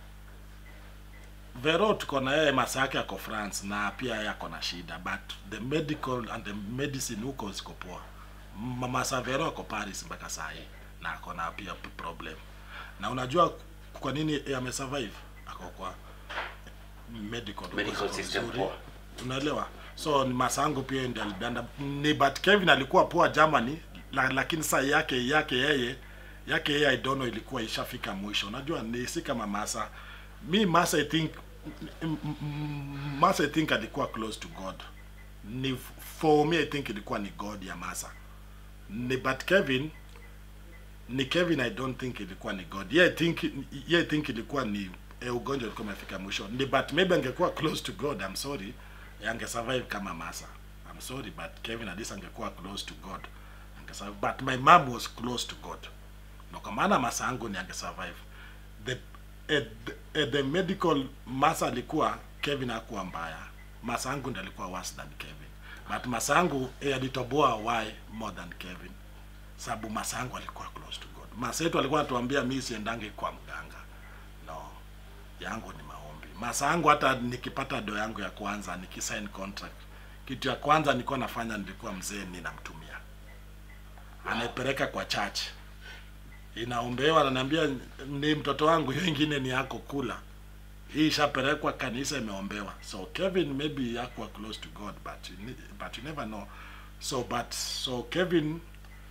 vero tuko na yeye masa yake ako france na pia yeye ako na shida but the medical and the medicine huko ziko poa M- masa vero ako paris mpaka saa hii na ako na pia p- problem na unajua kwa nini amesurvive ako kwa medical huko Medical ziko system nzuri. poa. unaelewa so ni masango pia ndio alienda ni but Kevin alikuwa poa Germany la, lakini saa yake yake yeye yake yeye I don't know ilikuwa ishafika mwisho unajua ni si kama Masa mi Masa I think m- m- m- Masa I think alikuwa close to God ni for me I think ilikuwa ni God ya Masa ni but Kevin ni Kevin I don't think ilikuwa ni God yeah I think yeah I think ilikuwa ni eh, ugonjwa ulikuwa umefika mwisho ni but maybe angekuwa close to God I'm sorry ange survive kama Masa I'm sorry but Kevin at least angekuwa close to God ange survive but my mom was close to God no kwa maana Masa yangu ni ange survive the eh, the, eh, the medical Masa alikuwa Kevin hakuwa mbaya Masa yangu ndiye alikuwa worse than Kevin but Masa yangu eh, alitoboa why more than Kevin sababu masangu alikuwa close to God. Masa yetu alikuwa anatuambia mimi siendange kwa mganga. No. Yangu ni maombi. Masa yangu hata nikipata do yangu ya kwanza nikisign contract. Kitu ya kwanza nilikuwa nafanya nilikuwa mzee ninamtumia. Anaipeleka kwa church. Inaombewa ananiambia ni mtoto wangu hiyo ingine ni yako kula. Hii ishapelekwa kanisa imeombewa. So Kevin maybe hakuwa close to God but you, ne- but you never know. So but so Kevin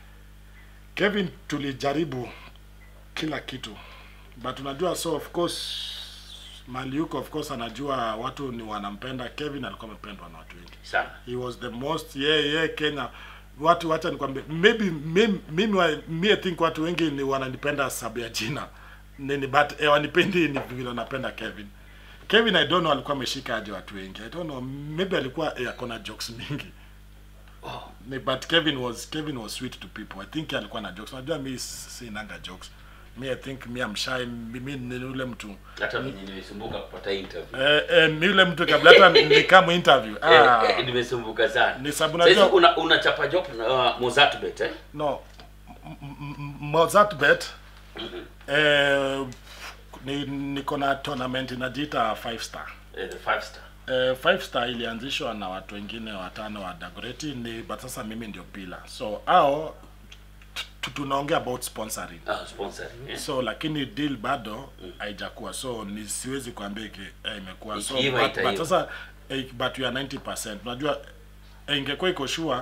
Kevin tulijaribu kila kitu but unajua so of course mali yuko of course anajua watu ni wanampenda Kevin alikuwa amependwa na watu wengi sana he was the most yeah, yeah, Kenya watu wacha nikwambie maybe mimi mimi wa- mi I think watu wengi ni wananipenda sababu ya jina nini but eh, wanipendi ni vile wanapenda Kevin Kevin I don't know alikuwa ameshika aje watu wengi I don't know maybe alikuwa eh, akona jokes mingi oh. ni but Kevin was Kevin was sweet to people. I think alikuwa na jokes. Unajua mi sinanga jokes. Me I think me I'm shy. Mimi ni yule mtu. hata mimi nimesumbuka kupata interview Eh, eh, ni yule mtu kabla hata nikamu interview. Ah, eh, eh, nimesumbuka sana Ni sababu Sasa hizi najua- una unachapa job uh, Mozart bet eh no. M- m- m- Mozart bet. Eh, ni niko na tournament inajiita five star. eh, the five star Eh, five star ilianzishwa na watu wengine watano wa Dagoretti ni but sasa mimi ndio pila. So hao tu- tunaongea about sponsoring. ah sponsoring eh? so lakini deal bado haijakuwa so ni siwezi kuambia iki eh, imekuwa so Ikiiva but, itaiva. but sasa eh, but you are 90% unajua eh, ingekuwa iko sure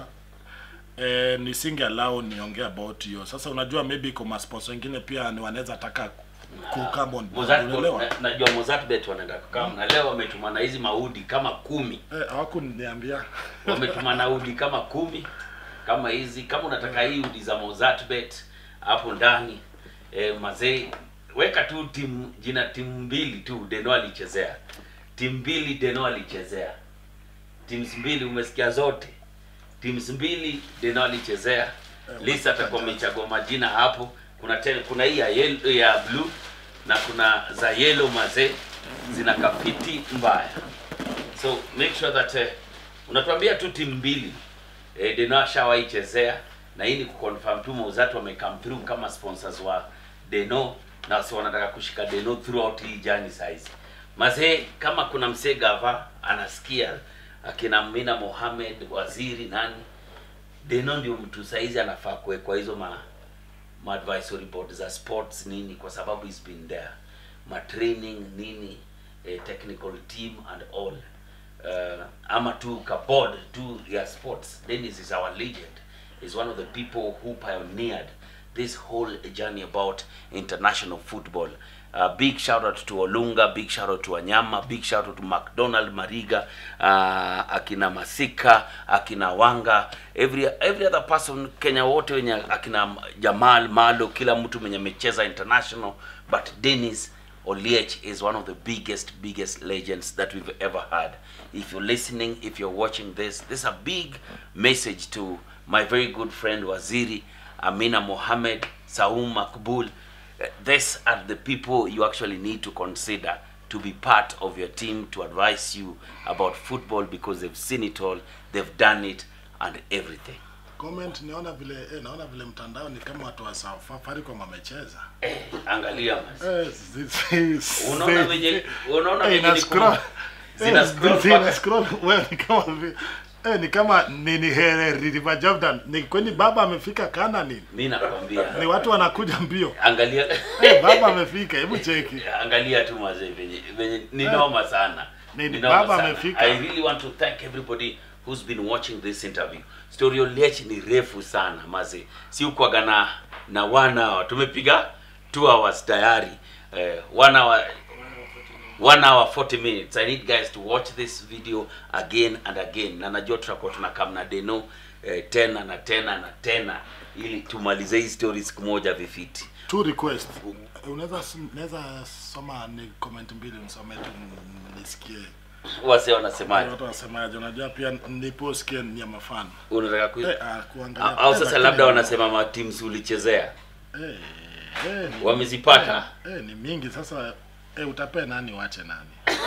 eh, nisinge allow niongee about hiyo sasa unajua maybe iko masponsor wengine pia ni wanaweza taka kukama on board, Mozart unaelewa na- najua Mozart bet wanaenda kukaa na leo wametumana hizi maudi kama kumi eh, hawakuniambia wametumana udi kama kumi kama hizi kama unataka hii udi za Mozart bet hapo ndani eh, mazee weka tu timu jina timu mbili tu Deno alichezea timu mbili Deno alichezea teams mbili umesikia zote teams mbili Deno alichezea Lisa atakuwa amechagua majina hapo kuna tena kuna hii ya yellow, ya blue na kuna za yellow mazee zina kapiti mbaya so make sure that uh, unatuambia tu timu mbili eh, Deno ashawahi chezea na hii ni kuconfirm tu Mozart wame come through kama sponsors wa Deno na so wanataka kushika Deno throughout hii journey size mazee kama kuna msee gava anasikia akina Mina Mohamed waziri nani Deno ndio mtu saizi anafaa kuwekwa hizo ma, ma advisory board za sports nini kwa sababu he's been there ma training nini eh, technical team and all uh, ama tu ka board tu ya sports Dennis is our legend is one of the people who pioneered this whole journey about international football Uh, big shout out to Olunga, big shout out to Wanyama, big shout out to McDonald Mariga, uh, akina Masika, akina Wanga, every every other person Kenya wote wenye akina Jamal Malo, kila mtu mwenye amecheza international, but Dennis Oliech is one of the biggest biggest legends that we've ever had. If you're listening, if you're watching this, this is a big message to my very good friend Waziri, Amina Mohammed, Saum Makbul. Uh, These are the people you actually need to consider to be part of your team to advise you about football because they've seen it all, they've done it, and everything. comment naona vile eh, naona vile mtandao ni kama watu wa Safaricom wamecheza. Eh, angalia man. Eh, zi- zi- Unaona zi- venye unaona eh, venye ina ni scroll. kuma- zina Eh, scroll zina mpaka- scroll. Wewe ni kama vi- eh, ni kama nini here River Jordan. Ni kwani baba amefika Kanani? Mimi nakwambia. Ni watu wanakuja mbio. Angalia Eh, baba amefika, hebu cheki. angalia tu mazee venye venye ni noma sana Ni- Ni noma baba sana. amefika. i really want to thank everybody who's been watching this interview story oliech ni refu sana mazee si ukwaga na na wana hour tumepiga 2 hours tayari eh, one hour one hour 40 minutes i need guys to watch this video again and again na najua tutakuwa tunakam na deno eh, tena na tena na tena ili tumalize hii story siku moja vifiti Two request. Unaweza unaweza soma ni comment mbili nisome tu nisikie. wase wanasemaje Watu wanasemaje? Unajua pia niliposikia ni ya mafan. unataka ku... Eh, ah, kuangalia. au eh, sasa lakini- labda wanasema matims ulichezea Eh, eh, ni- Wamezipata? Eh, eh, ni mingi sasa eh, utapea nani wache nani?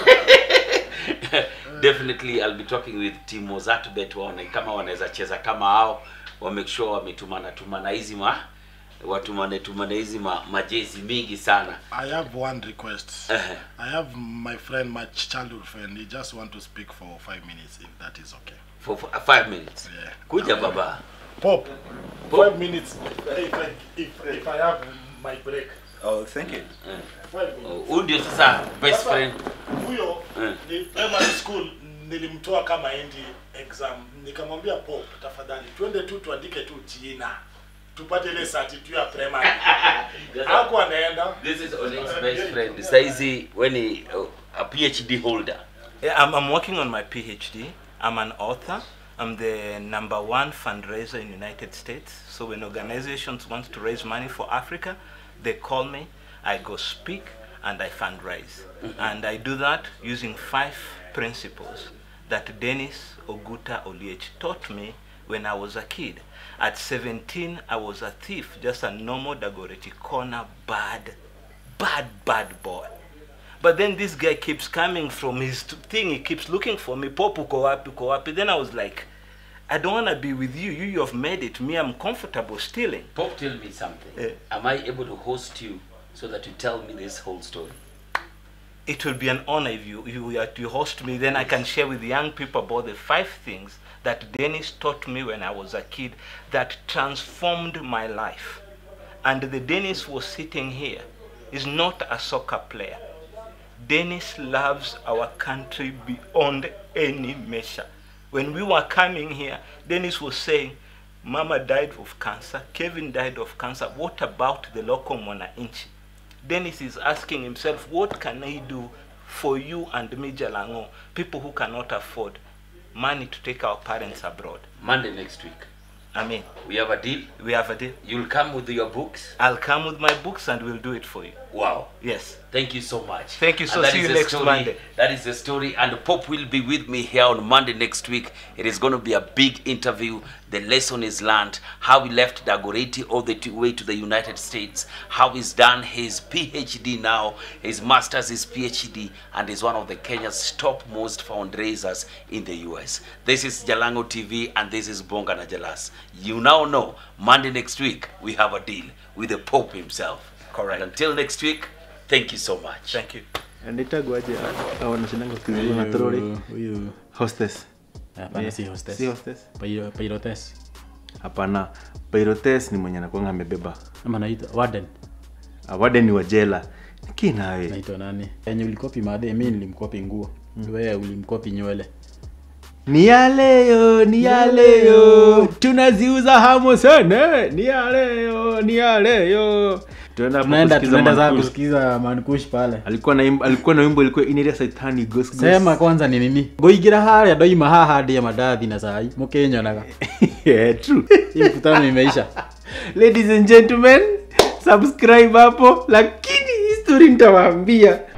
definitely i'll be talking with team Mozart bet waone kama wanaweza cheza kama hao wa make sure wametumana tumana hizi ma watumane tumane hizi ma, majezi mingi sana I have one request. Ehe. I have my friend, my childhood friend. He just want to speak for five minutes, if that is okay. for, for five minutes Yeah. kuja baba Pop, Pop. five minutes. If I, if, if I have my break, Oh, thank you. five minutes. huyu ndio sasa best Sasa, friend Huyo Eh. ni primary school nilimtoa kama endi exam, nikamwambia Pop, tafadhali twende tu tuandike tu jina tupate ile certificate ya primary. Hapo anaenda this is Oleg's best friend saizi when uh, a phd holder Yeah, I'm, I'm working on my PhD. I'm an author. I'm the number one fundraiser in United States. So when organizations want to raise money for Africa, they call me. I go speak and I fundraise. And I do that using five principles that Dennis Oguta Oliech taught me when I was a kid. At 17, I was a thief, just a normal Dagoretti corner bad, bad, bad boy. But then this guy keeps coming from his t- thing. He keeps looking for me. Pop uko wapi, uko wapi. Then I was like, I don't want to be with you. You, you have made it. Me, I'm comfortable stealing. Pop tell me something Eh. am i able to host you so that you tell me this whole story It will be an honor if you, you, were to host me. Then I can share with young people about the five things that Dennis taught me when I was a kid that transformed my life. And the Dennis was sitting here is not a soccer player. Dennis loves our country beyond any measure. When we were coming here, Dennis was saying, Mama died of cancer, Kevin died of cancer. What about the local Mona Inchi? Dennis is asking himself, what can I do for you and me, Jalango, people who cannot afford money to take our parents abroad? monday next week I mean, we have a deal we have a deal. you'll come with your books I'll come with my books and we'll do it for you. wow Yes. Thank you so much. Thank you. And So that see is you the next story- Monday. That is the story, and Pope will be with me here on Monday next week. It is going to be a big interview. The lesson is learned. How he left Dagoretti all the t- way to the United States. How he's done his PhD now, his master's, his PhD, and is one of the Kenya's top most fundraisers in the US. This is Jalango TV, and this is Bonga na Jalas. You now know Monday next week we have a deal with the Pope himself. Correct. And until next week, thank you so much. Thank you. Anaitagwaje au anashindanga kizungu na troli Huyu- huyu hostess hapana Eh, si hostess si hostess Piro- pilotes hapana pyrotes ni mwenye anakuanga amebeba ama naitwa warden Ah, warden ni wa jela lakini nawe naitwa nani yenye ulikopi madhe mi nilimkopi nguo wewe ulimkopi nywele ni yaleyo ni yaleyo tunaziuza hamo sana ni yaleyo ni yaleyo tunaenda hapo tunaenda kusikiza tunaenda saa Mankush. kusikiza mankush pale alikuwa na imb- alikuwa na wimbo ilikuwa inaitwa saitani ghost ghost. sema kwanza ni nini ngoigira haria ndoima haha ndia madathi na sai mukinyonaga yeah, true hii mkutano imeisha ladies and gentlemen subscribe hapo lakini history nitawaambia